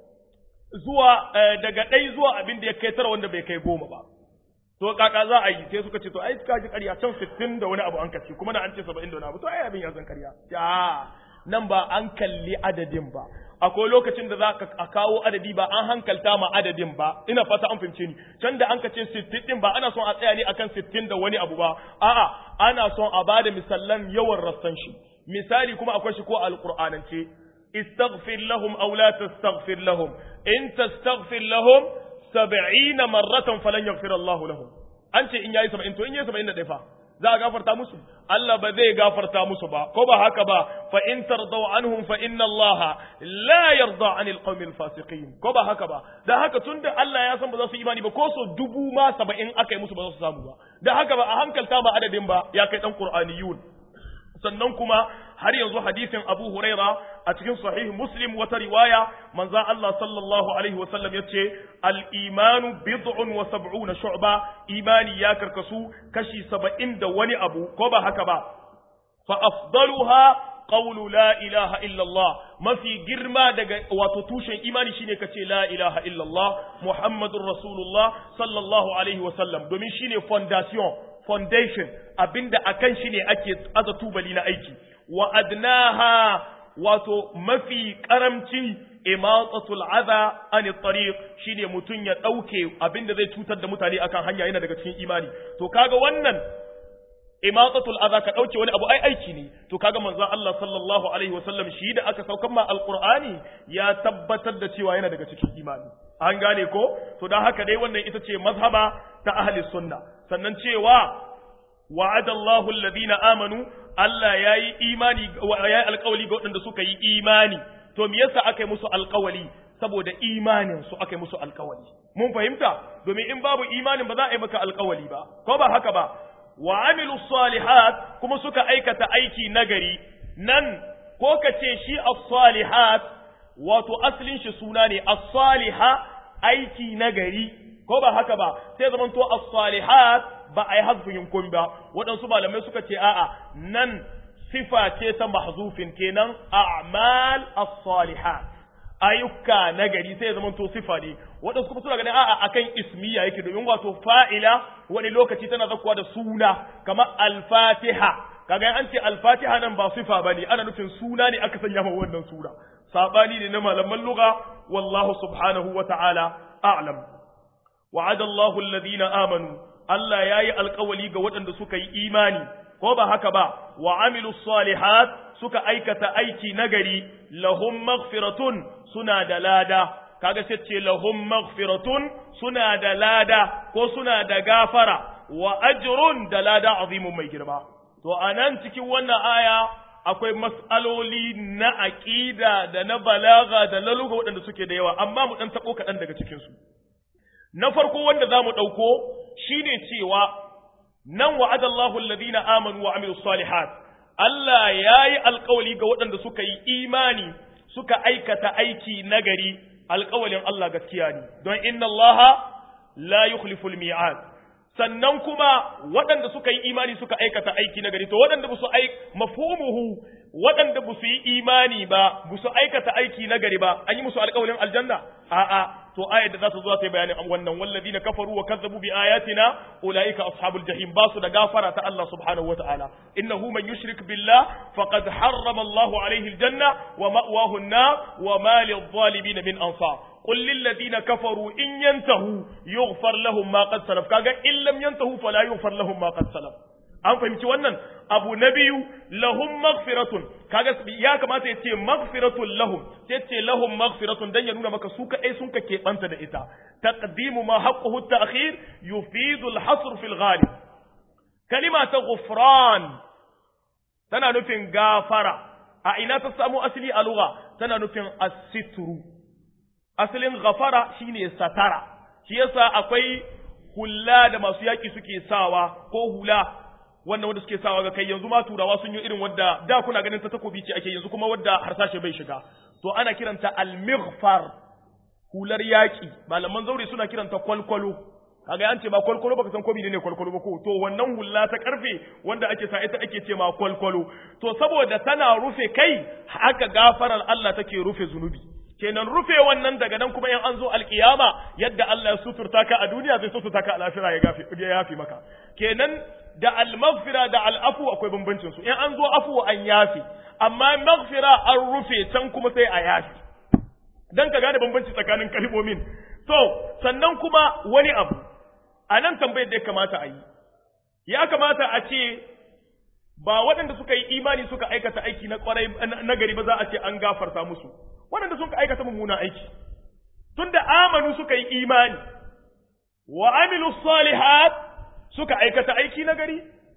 zuwa daga ɗai zuwa abin da ya kai tara wanda bai kai goma ba to kaka za a yi sai suka ce to ai ka ji ƙarya can sittin da wani abu an kace kuma da an ce saba'in da wani abu to ai abin ya zan ƙarya ya nan ba an kalli adadin ba akwai lokacin da za ka kawo adadi ba an hankalta ma adadin ba ina fata an fahimce ni can da an ka ce sittin din ba ana son a tsaya ne akan sittin da wani abu ba a'a ana son a bada misallan yawan rassan shi misali kuma akwai shi ko alqur'anance istaghfir lahum aw la tastaghfir lahum in tastaghfir lahum 70 marratan falan yaghfir Allah lahum an ce in yayi 70 to in yayi 70 da fa za a gafarta musu Allah ba zai gafarta musu ba ko ba haka ba fa in tardaw anhum fa inna Allah la yarda anil qawmil fasiqin ko ba haka ba da haka tunda Allah ya san ba za su imani ba ko so dubu ma saba'in aka yi musu ba za su samu ba da haka ba a hankalta ba adadin ba ya kai dan qur'aniyun sannan kuma har yanzu hadisin Abu Huraira a cikin sahih Muslim wata riwaya manzon Allah sallallahu alaihi wa sallam yace al-imanu bid'un wa sab'una shu'ba imani ya karkasu kashi 70 da wani abu ko ba haka ba fa afdaluha qawlu la ilaha illa Allah mafi girma daga wato tushen imani shine kace la ilaha illa Allah Muhammadur Rasulullah sallallahu alaihi wa sallam domin shine foundation foundation abinda akan shi ne ake aza tubali na aiki wa adnaha wato mafi karamci imatatul adha an tariq shine mutun ya dauke abinda zai cutar da mutane akan hanya yana daga cikin imani to kaga wannan imatatul adha ka dauke wani abu ai aiki ne to kaga manzon Allah sallallahu alaihi wasallam shi da aka saukan ma alqur'ani ya tabbatar da cewa yana daga cikin imani an gane ko to dan haka dai wannan ita ce mazhaba ta ahli sunna sannan cewa wa'adallahu alladhina amanu Allah yayi imani yayi alƙawali ga waɗanda suka yi imani to me yasa aka yi musu alƙawali saboda imanin su aka yi musu alƙawali mun fahimta domin in babu imanin ba za a yi maka alƙawali ba ko ba haka ba wa amilu salihat kuma suka aikata aiki nagari nan ko ka ce shi as-salihat wato asalin shi suna ne as-saliha aiki nagari ko ba haka ba sai zaman to as-salihat ba ai hazfin kun ba waɗansu malamai suka ce a'a nan sifa ce ta mahzufin kenan a'mal as-salihat ayyuka nagari sai zaman to sifa ne waɗansu kuma suna ganin a'a akan ismiya yake domin wato fa'ila wani lokaci tana zakkuwa da suna kamar al-fatiha kaga an ce al-fatiha nan ba sifa bane ana nufin suna ne aka sanya ma wannan sura sabani ne na malaman lugha wallahu subhanahu wa ta'ala a'lam wa'ada Allahu alladhina amanu Allah yayi alƙawali ga waɗanda suka yi imani ko ba haka ba wa amilus salihat suka aikata aiki nagari lahum maghfiratun suna da lada kaga sai ce lahum maghfiratun suna da lada ko suna da gafara wa ajrun da lada azimun mai girma to anan cikin wannan aya akwai mas'aloli na aqida da na balaga da na lugha waɗanda suke da yawa amma mu dan tabo kaɗan daga cikin su na farko wanda za mu ɗauko shi ne cewa nan wa'ada Allahu alladhina amanu wa amilu salihat Allah ya yi alkawali ga waɗanda suka yi imani suka aikata aiki nagari alkawalin Allah gaskiya ne don inna Allah la yukhlifu mi'ad sannan kuma waɗanda suka yi imani suka aikata aiki nagari to waɗanda ba su ai mafhumuhu waɗanda ba su yi imani ba ba su aikata aiki nagari ba an yi musu alkawalin aljanna a'a to ayar da za ta zo ta yi bayanin wannan walladina kafaru wa kazzabu bi ayatina ulaika ashabul jahim basu da gafara ta Allah subhanahu wa ta'ala innahu man yushrik billah faqad harrama Allahu alayhi aljanna wa ma'wahu an-nar wa ma lidh-dhalimin min ansar qul lil ladina kafaru in yantahu yughfar lahum ma qad salaf kaga in lam yantahu fala yughfar lahum ma qad salaf an fahimci wannan abu na biyu lahum maghfiratun kaga ya kamata ya ce maghfiratun lahum sai ce lahum maghfiratun dan ya nuna maka su kadai sun ka keɓanta da ita taqdimu ma haqquhu ta'khir yufidu al-hasr fi al-ghalib kalima ta ghufran tana nufin gafara a ina ta samu asali a lugha tana nufin as-sitru asalin ghafara shine satara shi yasa akwai hula da masu yaki suke sawa ko hula wannan wanda suke sawa ga kai yanzu ma turawa sun yi irin wadda da kuna ganin ta takobi ce ake yanzu kuma wadda harsashe bai shiga to ana kiranta al-mighfar hular yaki malaman zaure suna kiranta kwalkwalo kaga an ce ma kwalkwalo baka san ko ne kwalkwalo ba ko to wannan hulla ta karfe wanda ake sa ita ake ce ma kwalkwalo to saboda tana rufe kai haka gafarar Allah take rufe zunubi kenan rufe wannan daga nan kuma in an zo alkiyama yadda Allah ya suturta ka a duniya zai suturta ka a lafira ya gafi ya yafi maka kenan da al-maghfira da al-afu akwai bambancin su in an zo afu an yafi amma maghfira an rufe can kuma sai a yafi dan ka gane bambanci tsakanin kalmomin to sannan kuma wani abu a nan tambayar da ya kamata a yi ya kamata a ce ba waɗanda suka yi imani suka aikata aiki na kwarai na gari ba za a ce an gafarta musu waɗanda suka aikata mummunan aiki tunda amanu suka yi imani wa amilu salihat suka aikata aiki na gari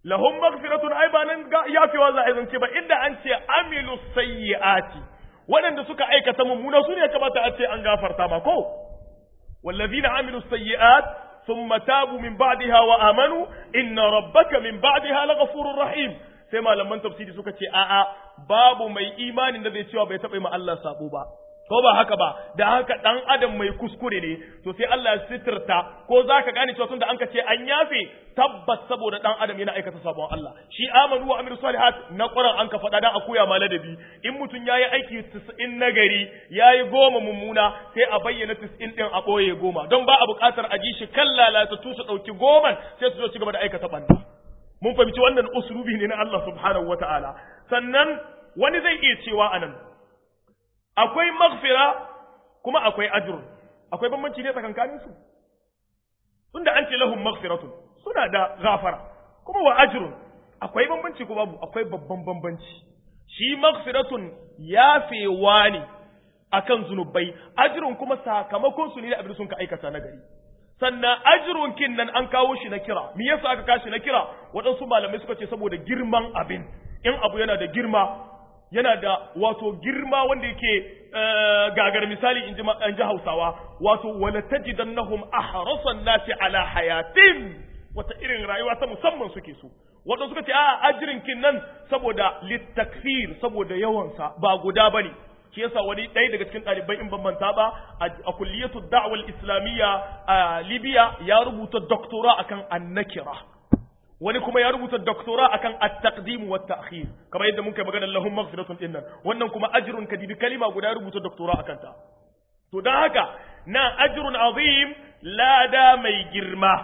lahum maghfiratun ai ba nan yafewa za a zance ba inda an ce amilu sayyi'ati waɗanda suka aikata mummuna su ne kamata a ce an gafarta ma ko wallazina amilu sayyi'at thumma tabu min ba'daha wa amanu inna rabbaka min ba'daha laghafurur rahim sai malaman tafsiri suka ce a'a babu mai imanin da zai cewa bai taɓa ma Allah sabo ba ko ba haka ba da haka dan adam mai kuskure ne to sai Allah ya sitirta ko zaka gane cewa tunda an ka ce an yafe tabbas saboda dan adam yana aikata sabon Allah shi amanu wa amilu salihat na Qur'an an ka faɗa dan a koya ma ladabi in mutum yayi aiki 90 nagari yayi goma mummuna sai a bayyana 90 din a boye goma don ba a buƙatar a ji shi kan lalata tusa dauki goman sai su zo ci gaba da aikata banda mun fahimci wannan uslubi ne na Allah subhanahu wataala sannan wani zai iya cewa anan akwai maghfira kuma akwai ajrun akwai bambanci ne tsakankanin su tunda an ce lahum maghfiratun suna da gafara kuma wa ajrun akwai bambanci ko babu akwai babban bambanci shi maghfiratun yafewa ne akan zunubai ajrun kuma sakamakon su ne da abin sun ka aikata na gari sannan ajrun kin nan an kawo shi na kira me yasa aka kashi na kira waɗansu malamai suka ce saboda girman abin in abu yana da girma yana da wato girma wanda yake gagar misali in ji hausawa wato wala tajidannahum ahrasan nasi ala hayatin wata irin rayuwa ta musamman suke so wato suka ce a ajirin kin nan saboda litakfir saboda yawansa ba guda bane shi yasa wani ɗaya daga cikin ɗalibai in bambanta ba a kulliyatu da'wal islamiyya a libya ya rubuta doktora akan annakira wani kuma ya rubuta doktora akan at-taqdim wa at-ta'khir kamar yadda muka magana lahum maghfiratun dinnan wannan kuma ajrun kadibi kalima guda ya rubuta doktora akan ta to dan haka na ajrun azim lada mai girma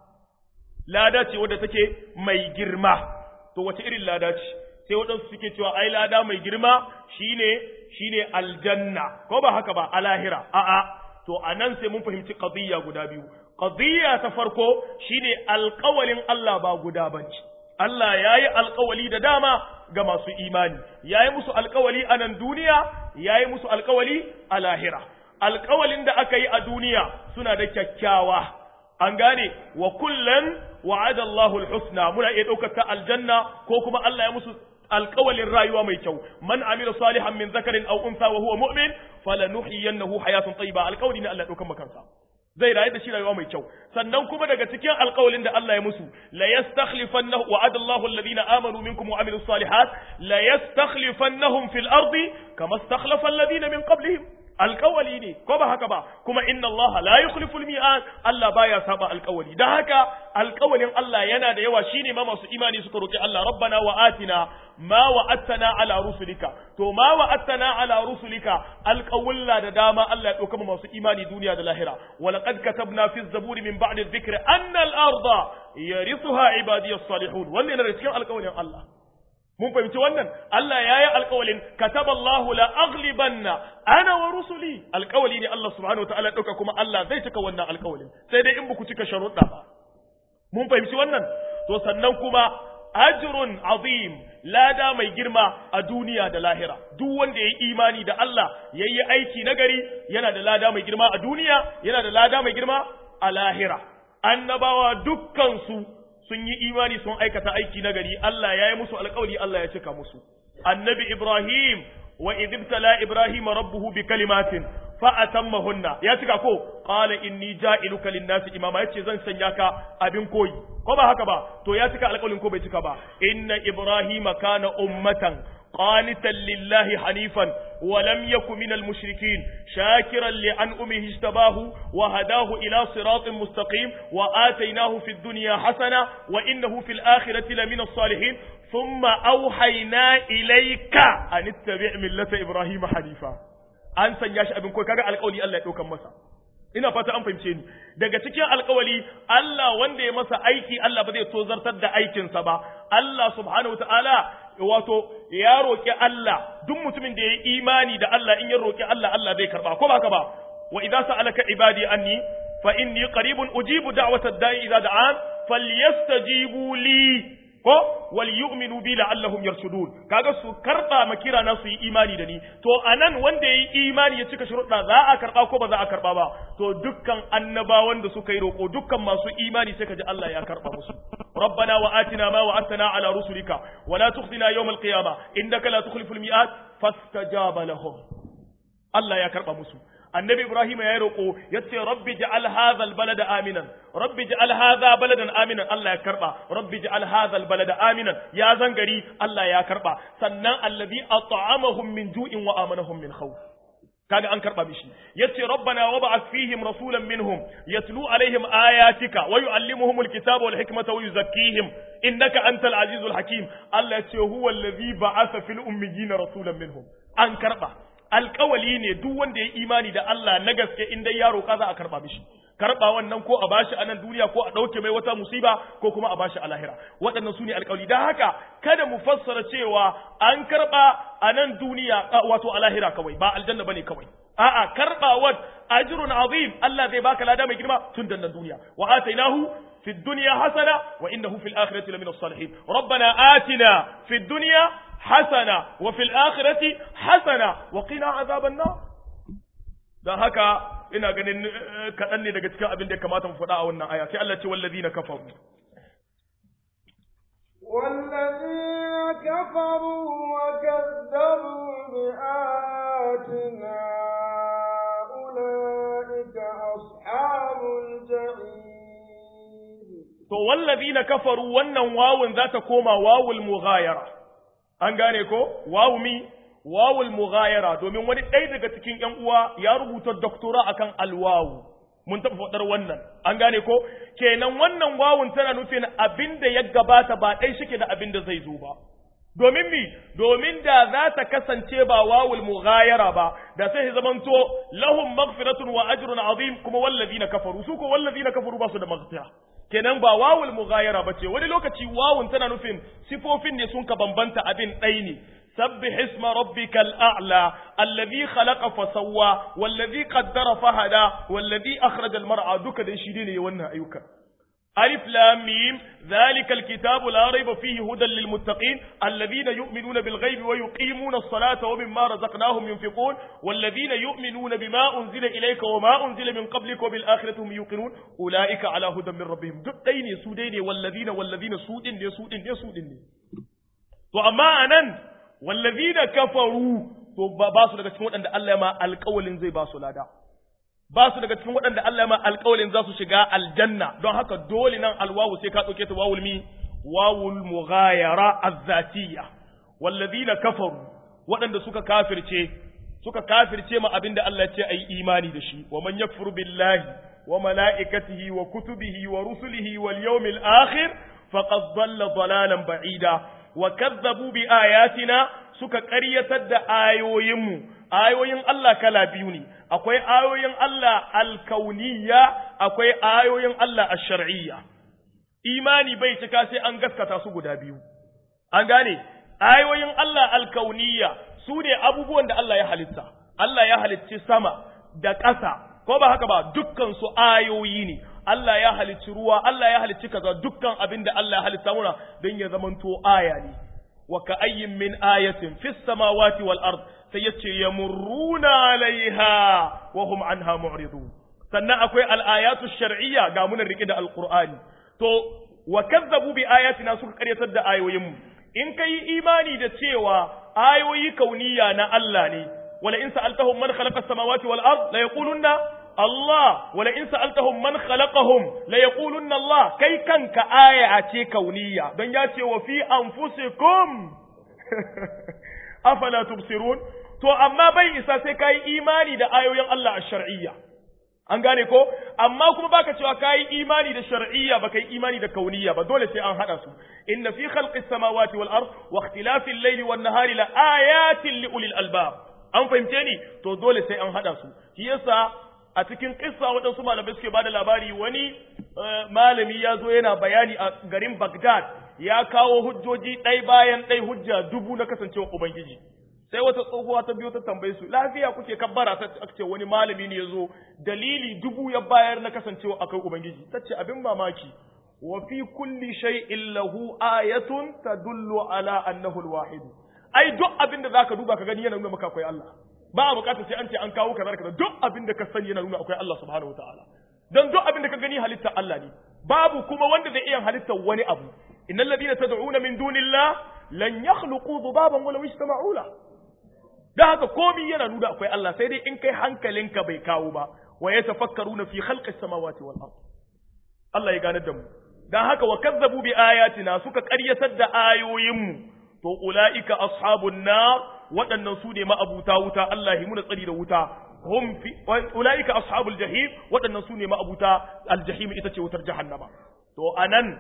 lada ce wadda take mai girma to wace irin lada ce sai waɗansu suke cewa ai lada mai girma shine shine aljanna ko ba haka ba a lahira a'a to anan sai mun fahimci qadiyya guda biyu qadiyya ta farko shine alƙawalin Allah ba guda bane Allah yayi alƙawali da dama ga masu imani yayi musu alƙawali a nan duniya yayi musu alƙawali a lahira alƙawalin da aka yi a duniya suna da kyakkyawa an gane wa kullan wa'ada Allahu al-husna muna iya ɗaukar ta aljanna ko kuma Allah ya musu alƙawalin rayuwa mai kyau man amila salihan min zakarin aw unsa wa huwa mu'min falanuhyiyannahu hayatan tayyiba alƙawli ne Allah ya ɗaukar makansa zai rayu da shi rayuwa mai kyau sannan kuma daga cikin alƙawalin da Allah ya musu la yastakhlifannahu wa'ada Allahu alladhina amanu minkum wa amilus salihat la yastakhlifannahum fil ardi kama istakhlafa alladhina min qablihim alƙawali ne ko ba haka ba kuma inna Allah la yukhlifu al-mi'ad Allah baya saba alƙawali dan haka alƙawalin Allah yana da yawa shine ma masu imani suka roki Allah rabbana wa atina ma wa'adtana ala rusulika to ma wa'adtana ala rusulika alƙawulla da dama Allah ya dauka masu imani duniya da lahira wa laqad katabna fi zaburi min ba'di dhikri anna al-arda yarithuha ibadiyas salihun wannan ne cikin alƙawalin Allah mun fahimci wannan Allah ya yi alƙawalin kataballahu la aghlibanna ana wa rusuli alƙawali ne Allah subhanahu wataala ya dauka kuma Allah zai cika wannan alƙawalin sai dai in ba ku cika sharuɗa ba mun fahimci wannan to sannan kuma ajrun azim lada mai girma a duniya da lahira duk wanda ya yi imani da Allah ya yi aiki nagari yana da lada mai girma a duniya yana da lada mai girma a lahira annabawa dukkansu sun yi imani sun aikata aiki na gari Allah ya yi musu alƙawari Allah ya cika musu annabi Ibrahim wa idibtala Ibrahim rabbuhu bi kalimatin fa atammahunna ya cika ko qala inni ja'iluka lin-nasi imama yace zan sanya ka abin koyi ko ba haka ba to ya cika alƙawarin ko bai cika ba inna Ibrahim kana ummatan قانتا لله حنيفا ولم يكن من المشركين شاكرا لأنعمه اجتباه وهداه إلى صراط مستقيم وآتيناه في الدنيا حسنة وإنه في الآخرة لمن الصالحين ثم أوحينا إليك أن اتبع ملة إبراهيم حنيفا an sanya shi abin koyi kaga alƙawari Allah ya ɗaukan masa ina fata an fahimce ni daga cikin alƙawari Allah wanda ya masa aiki Allah ba zai tozartar da aikinsa ba Allah subhanahu wataala wato ya roƙi Allah duk mutumin da ya yi imani da Allah in ya roƙi Allah Allah zai karba ko ba haka ba wa idza sa'alaka ibadi anni fa inni qaribun ujibu da'watad da'i idza da'an falyastajibu li ko wal yu'minu bi la'allahum yarshudun kaga su karba makira na su yi imani da ni to anan wanda yayi imani ya cika shuruɗa za a karba ko ba za a karba ba to dukkan annabawan da suka yi roko dukkan masu imani sai kaji Allah ya karba musu ربنا وآتنا ما وعدتنا على رسلك ولا تخزنا يوم القيامة إنك لا تخلف الميعاد فاستجاب لهم الله يا كرب مسلم annabi ibrahim ya roƙo ya ce rabbi ja'al hadha albalada aminan rabbi ja'al hadha baladan aminan Allah ya karba rabbi ja'al hadha albalada aminan ya zangari Allah ya karba sannan allazi at'amahum min ju'in wa amanahum min khawf kaga an karba mishi yace rabbana wab'ath fihim rasulan minhum yatlu alaihim ayatika wa yuallimuhum alkitaba wal hikmata wa yuzakkihim innaka antal azizul hakim Allah yace huwa allazi ba'atha fil ummiyina rasulan minhum an karba alkawali ne duk wanda ya imani da Allah na gaske in dai ya roƙa za a karɓa mishi karɓa wannan ko a bashi a nan duniya ko a ɗauke mai wata musiba ko kuma a bashi a lahira waɗannan su ne alkawali don haka kada mu fassara cewa an karɓa a nan duniya wato a lahira kawai ba aljanna bane kawai a'a karɓawar ajrun azim Allah zai baka lada mai girma tun da nan duniya wa atainahu في الدنيا حسنة وإنه في الآخرة لمن الصالحين ربنا آتنا في الدنيا حسنة وفي الآخرة حسنة وقنا عذاب النار dan haka ina ganin kaɗan ne daga cikin abin da ya kamata mu faɗa a wannan aya sai Allah ce wallazina kafaru
والذين كفروا وكذبوا بآياتنا أولئك أصحاب الجحيم
to wallazina kafaru wannan wawun za ta koma wawul mughayara an gane ko wawu mi wawul mughayara domin wani ɗaya daga cikin ƴan uwa ya rubuta doktora akan alwawu mun taɓa faɗar wannan an gane ko kenan wannan wawun tana nufin abin da ya gabata ba ɗai shike da abin da zai zo ba domin mi domin da za ta kasance ba wawul mughayara ba da sai ya zamanto lahum maghfiratun wa ajrun azim kuma wallazina kafaru su ko wallazina kafaru ba su da maghfira kenan ba wawul mughayara bace wani lokaci wawun tana nufin sifofin ne sun ka bambanta abin ɗai ne سبح اسم ربك الأعلى الذي خلق فسوى والذي قدر فهدى والذي أخرج المرعى دوك دي شيدين يوانا أيوكا ألف لام ميم ذلك الكتاب لا ريب فيه هدى للمتقين الذين يؤمنون بالغيب ويقيمون الصلاة ومما رزقناهم ينفقون والذين يؤمنون بما أنزل إليك وما أنزل من قبلك وبالآخرة هم يوقنون أولئك على هدى من ربهم دقين سودين والذين والذين سودين سودين سودين to amma anan wallazina kafaru to ba su daga cikin waɗanda Allah ya ma alƙawalin zai ba su lada ba su daga cikin waɗanda Allah ya ma alƙawalin za su shiga aljanna don haka dole nan alwawu sai ka ɗauke ta wawul mi wawul mughayara azzatiyya wallazina kafaru waɗanda suka kafirce suka kafirce ma abinda Allah ya ce ayi imani da shi wa man yakfur billahi wa malaikatihi wa kutubihi wa rusulihi wal yawmil akhir faqad dhalla dhalalan ba'ida wa kazzabu bi ayatina suka ƙaryatar da ayoyinmu ayoyin Allah kala biyu ne akwai ayoyin Allah alkauniyya akwai ayoyin Allah ash-shar'iyya imani bai cika sai an gaskata su guda biyu an gane ayoyin Allah alkauniyya su ne abubuwan da Allah ya halitta Allah ya halicci sama da ƙasa ko ba haka ba dukkan su ayoyi ne Allah ya halicci ruwa, Allah ya halicci kaza dukkan abin da Allah ya halitta muna don ya zamanto aya ne. Wa ka ayyin min ayatin fis samawati wal ard sai yace yamurruna alaiha wa hum anha mu'ridun. Sannan akwai al-ayatu shar'iyya ga munan rike da al-Qur'ani. To wa kazzabu bi ayatina suka karyatar da ayoyin mu. In kai imani da cewa ayoyi kauniya na Allah ne, wala in sa'altahum man khalaqa as-samawati wal ard la yaqulunna Allah wala in sa'altahum man khalaqahum la yaqulunna Allah kai kanka aya ce kauniya don ya ce wa fi anfusikum afala tubsirun to amma bai isa sai kai imani da ayoyin Allah ash-shar'iyya an gane ko amma kuma baka cewa kai imani da shar'iyya baka yi imani da kauniya ba dole sai an hada su inna fi khalqis samawati wal ard wa ikhtilafil layli wan nahari la ayatin li ulil albab an fahimce ni to dole sai an hada su shi yasa a cikin kissa waɗansu malamai suke bada labari wani malami ya zo yana bayani a garin Baghdad ya kawo hujjoji ɗai bayan ɗai hujja dubu na kasancewa Ubangiji. Sai wata tsohuwa ta biyo ta tambaye su lafiya kuke kabbara ta ce wani malami ne ya zo dalili dubu ya bayar na kasancewa akai Ubangiji. Ta ce abin mamaki wa fi kulli shay'in lahu ayatun tadullu ala annahu al-wahid ai duk abinda zaka duba ka gani yana nuna maka akwai Allah ba a bukatar sai an ce an kawo kaza kaza duk abinda ka sani yana nuna akwai Allah subhanahu wataala dan duk abinda ka gani halitta Allah ne babu kuma wanda zai iya halitta wani abu innal ladina tad'una min dunillah lan yakhluqu dhubaban walaw ijtama'u la da haka komai yana nuna akwai Allah sai dai in kai hankalinka bai kawo ba wa yatafakkaruna fi khalqis samawati wal ard Allah ya gane da mu dan haka wa kazzabu bi ayatina suka ƙaryatar da ayoyinmu to ulaika ashabun nar waɗannan su ne ma'abuta wuta Allah ya muna tsari da wuta hum fi ulaika ashabul jahim waɗannan su ne ma'abuta aljahim ita ce wutar jahannama to anan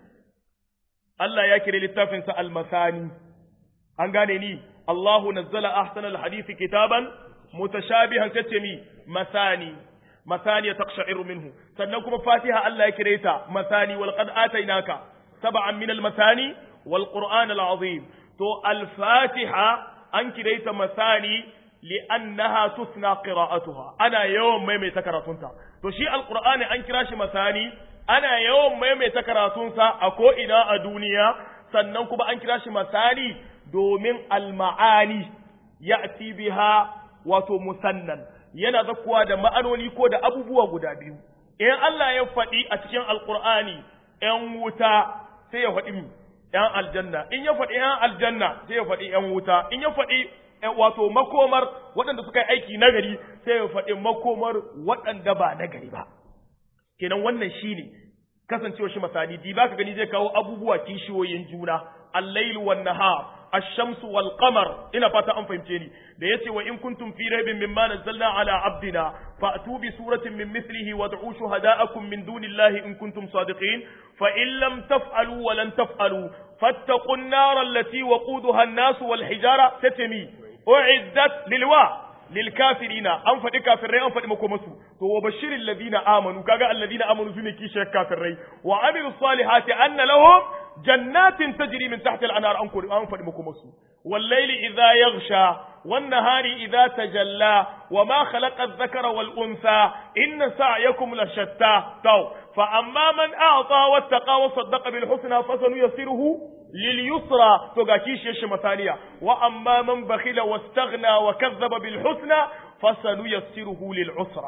Allah ya kire littafin sa almasani an gane ni Allahu nazzala ahsanal hadisi kitaban mutashabihan tace mi masani masani taqsha'iru minhu sannan kuma Fatiha Allah ya kire ta masani wal qad atainaka sab'an min al masani wal qur'an al azim to al Fatiha an kire ta masani li'annaha tusna qira'atuha ana yawan maimaita karatunta to shi al qur'ani an kira shi masani ana yawan maimaita karatunsa a ko ina a duniya sannan kuma an kira shi masani domin al-ma'ani ya'ti biha wato musannan yana zakkuwa da ma'anoni ko da abubuwa guda biyu in Allah ya faɗi a cikin alqur'ani ‘yan wuta sai ya faɗi ‘yan aljanna in ya faɗi ‘yan aljanna sai ya faɗi ‘yan wuta in ya faɗi wato makomar waɗanda suka yi aiki nagari sai ya faɗi makomar waɗanda ba nagari ba kenan wannan shine kasancewa shi masani di baka gani zai kawo abubuwa kishiyoyin juna al-lail wan nahar الشمس والقمر ina fata an fahimce ni da yace wa in kuntum fi raibin mimma nazzalna ala abdina fa'tu bi suratin min mithlihi wad'u shuhada'akum min dunillahi in kuntum sadiqin fa in lam taf'alu wa lan taf'alu fattaqun nar allati waquduha an-nas wal hijara tatmi u'iddat lilwa للكافرين an faɗi kafirai an faɗi makomasu to wa bashirin ladina amanu kaga alladina amanu sune kishiyar kafirai wa amilu salihati anna lahum jannatin tajri min tahti al-anhar an kuri an faɗi makomasu wal layli idha yaghsha wan nahari idha tajalla wa ma khalaqa adh-dhakara wal untha inna sa'yakum la shatta taw fa amma man a'ta wattaqa wa saddaqa bil husna fasanuyassiruhu لليسرى تغاكيش يش مثانية وأما من بخل واستغنى وكذب بالحسنى فسنيسره للعسرى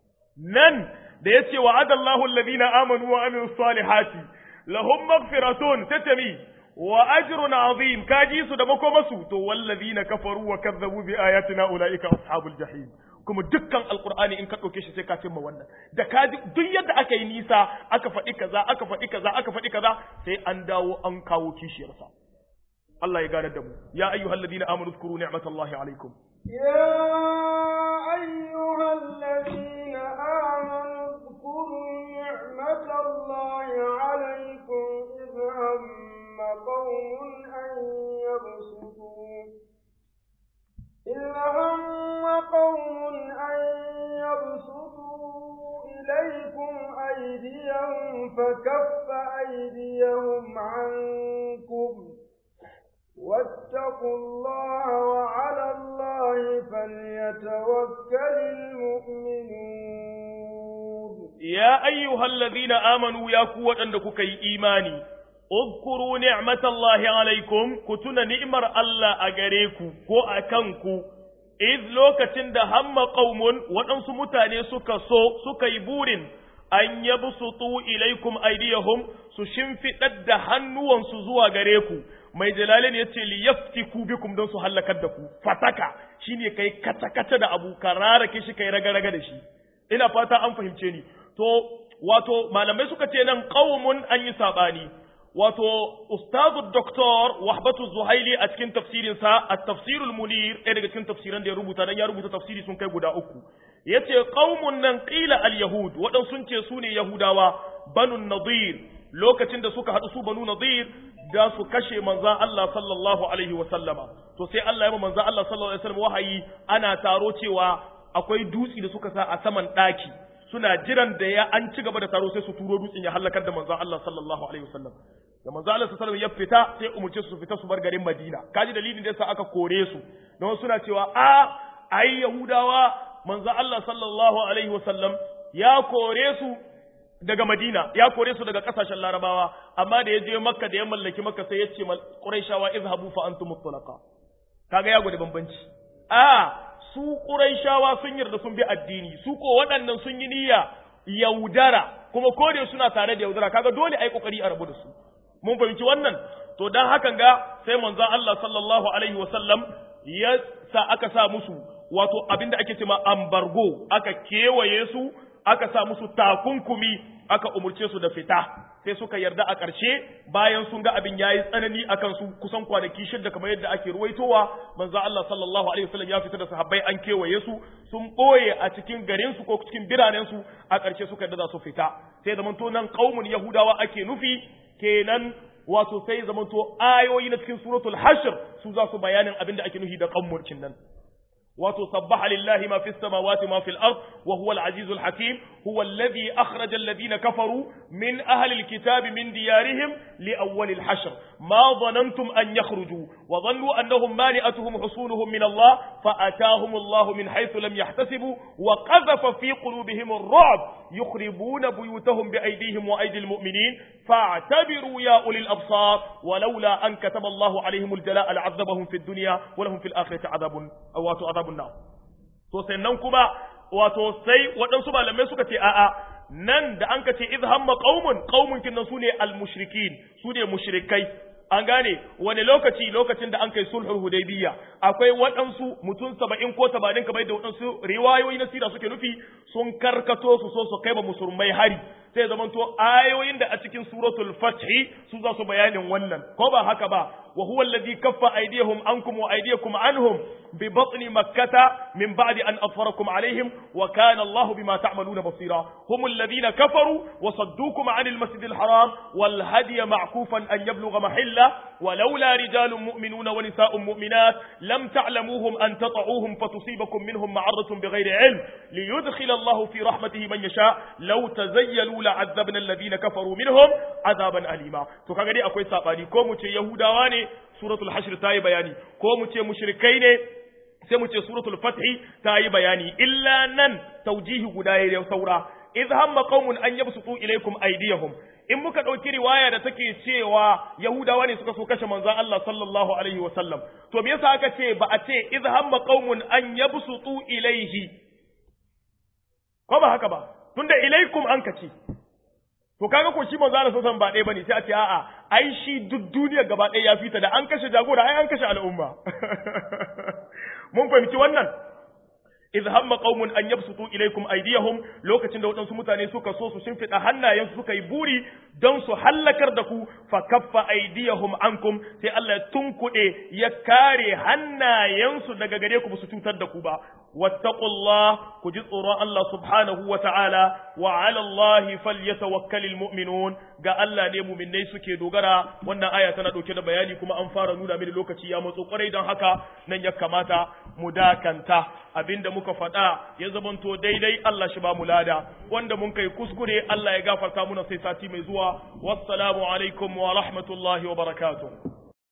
نن da yace wa'ada Allahu alladhina amanu wa amilus salihati lahum maghfiratun tatami wa ajrun azim kaji su da makomasu to wallazina kafaru wa kazzabu bi ayatina ulaika ashabul jahim kuma dukkan alqur'ani in ka dauke shi sai ka cimma wannan da kaji duk yadda aka yi nisa aka faɗi kaza aka faɗi kaza aka faɗi kaza sai an dawo an kawo kishiyarsa Allah ya gane da mu ya ayyuhalladhina amanu zkuru ni'matallahi alaikum
يا أيها الذين آمنوا اذكروا نعمة الله عليكم إذ هم قوم أن يبسطوا إذ هم قوم أن يبسطوا إليكم أيديهم فكف أيديهم عنكم واتقوا الله وعلى الله فليتوكل المؤمنون
يا أيها الذين آمنوا يا قوة أنك إيماني اذكروا نعمة الله عليكم كتنا نعمر الله أغريكو كو أكنكو إذ لوكتن ده هم قوم وأنسو متاني سكا سو سكا يبورين أن يبسطوا إليكم أيديهم سشنفي تد هنوان سزوا غريكو mai jalalin ya ce liyaftiku bikum don su hallakar da ku fataka shine kai kata-kata da abu ka rarake shi kai raga-raga da shi ina fata an fahimce ni to wato malamai suka ce nan qaumun an yi sabani wato ustazu doktor wahbatu zuhaili a cikin tafsirin sa at-tafsirul munir ɗaya daga cikin tafsiran da ya rubuta dan ya rubuta tafsiri sun kai guda uku yace qaumun nan qila al-yahud wadan sun ce su ne yahudawa banu nadir lokacin da suka haɗu su banu nadir da su kashe manzan Allah sallallahu alaihi wa sallama to sai Allah ya ba manzan Allah sallallahu alaihi wa sallam wahayi ana taro cewa akwai dutsi da suka sa a saman ɗaki suna jiran da ya an ci gaba da taro sai su turo dutsen ya halakar da manzan Allah sallallahu alaihi wa sallam da manzan Allah sallallahu alaihi ya fita sai umurce su fita su bar garin Madina kaji dalilin da yasa aka kore su don suna cewa a ai Yahudawa manzan Allah sallallahu alaihi wa sallam ya kore su daga Madina ya kore su daga kasashen Larabawa amma da ya je Makka da ya mallaki Makka sai ya ce Qurayshawa izhabu fa antum mutlaqa kaga ya gode bambanci a su Qurayshawa sun yarda sun bi addini su ko waɗannan sun yi niyya yaudara kuma ko da suna tare da yaudara kaga dole ai kokari a rabu da su mun fahimci wannan to dan hakan ga sai manzon Allah sallallahu alaihi wasallam ya sa aka sa musu wato abinda ake cewa ambargo aka kewaye su aka sa musu takunkumi aka umurce su da fita sai suka yarda a ƙarshe bayan sun ga abin yayi tsanani akan su kusan kwanaki shidda kamar yadda ake ruwaitowa manzo Allah sallallahu alaihi wasallam ya fita da sahabbai an kewaye su sun boye a cikin garin su ko cikin biranen su a ƙarshe suka yarda za su fita sai zaman to nan qaumun yahudawa ake nufi kenan wato sai zaman to ayoyi na cikin suratul hashr su za su bayanin abin da ake nufi da qaumurcin nan wato sabbaha lillahi ma fis samawati ma fil ard wa huwa al azizul hakim huwa alladhi akhraja alladhina kafaru min ahli al kitab min diyarihim li awwal al hashr ma dhanantum an yakhruju wa dhannu annahum mani'atuhum husunuhum min Allah fa atahum Allah min haythu lam yahtasibu wa qadhafa fi qulubihim ar-ru'b yukhribuna buyutahum bi aydihim wa aydi al mu'minin fa'tabiru ya ulil absar ولولا أن كتب الله عليهم الجلاء لعذبهم في الدنيا ولهم في الآخرة عذاب أو عذاب النار to sannan kuma wato sai waɗansu malamai suka ce a'a nan da an ka ce idh hamma qaumun qaumun kinnan sune al-mushrikin sune mushrikai an gane wani lokaci lokacin da an kai sulhul hudaybiyya akwai waɗansu mutum saba'in ko tamanin kamar da waɗansu riwayoyi na sira suke nufi sun karkato su so su kai ba musulmai hari sai zamanto ayoyin da a cikin suratul fathi su za su bayanin wannan ko ba haka ba wa huwa alladhi kaffa aydiyahum ankum wa aydiyakum anhum bi batni makkata min ba'di an afarakum alaihim wa kana Allahu bima ta'maluna basira hum alladhina kafaru wa saddukum 'anil masjidil haram wal hadiya ma'kufan an yablugha mahilla ولولا رجال مؤمنون ونساء مؤمنات لم تعلموهم أن تطعوهم فتصيبكم منهم معرة بغير علم ليدخل الله في رحمته من يشاء لو تزيلوا لعذبنا الذين كفروا منهم عذابا أليما to kaga dai akwai sabani ko mu ce yahudawa ne suratul hashr ta yi bayani ko mu ce mushrikai ne sai mu ce suratul fath ta yi bayani illa nan taujihi guda ya saura idh hamma qaumun an yabsutu ilaykum aydiyahum in muka dauki riwaya da take cewa yahudawa ne suka so kashe manzon Allah sallallahu alaihi wa sallam to me yasa aka ce ba a ce idh hamma qaumun an yabsutu ilayhi ko ba haka ba tunda ilaykum an kace to kaga ko shi manzo Allah sallallahu ba ɗaya bane sai a ce a'a ai shi duk duniya gaba ɗaya ya fita da an kashe jagora ai an kashe al'umma mun fahimci wannan idh hamma qaumun an yabsutu ilaykum aydiyahum lokacin da waɗansu mutane suka so su shimfiɗa hannayensu suka yi buri don su hallakar da ku fa kaffa aydiyahum ankum sai Allah ya tunkuɗe ya kare hannayensu daga gare ku ba su cutar da ku ba wattaqullah ku ji tsoron Allah subhanahu wa ta'ala wa 'ala Allah falyatawakkalul mu'minun ga Allah ne mu'minnai suke dogara wannan aya tana dauke da bayani kuma an fara nuna mini lokaci ya matso kwarai don haka nan ya kamata mu dakanta abinda muka faɗa ya zamanto daidai Allah shi ba mu lada wanda mun kai kuskure Allah ya gafarta muna sai sati mai zuwa wassalamu alaikum wa rahmatullahi wa barakatuh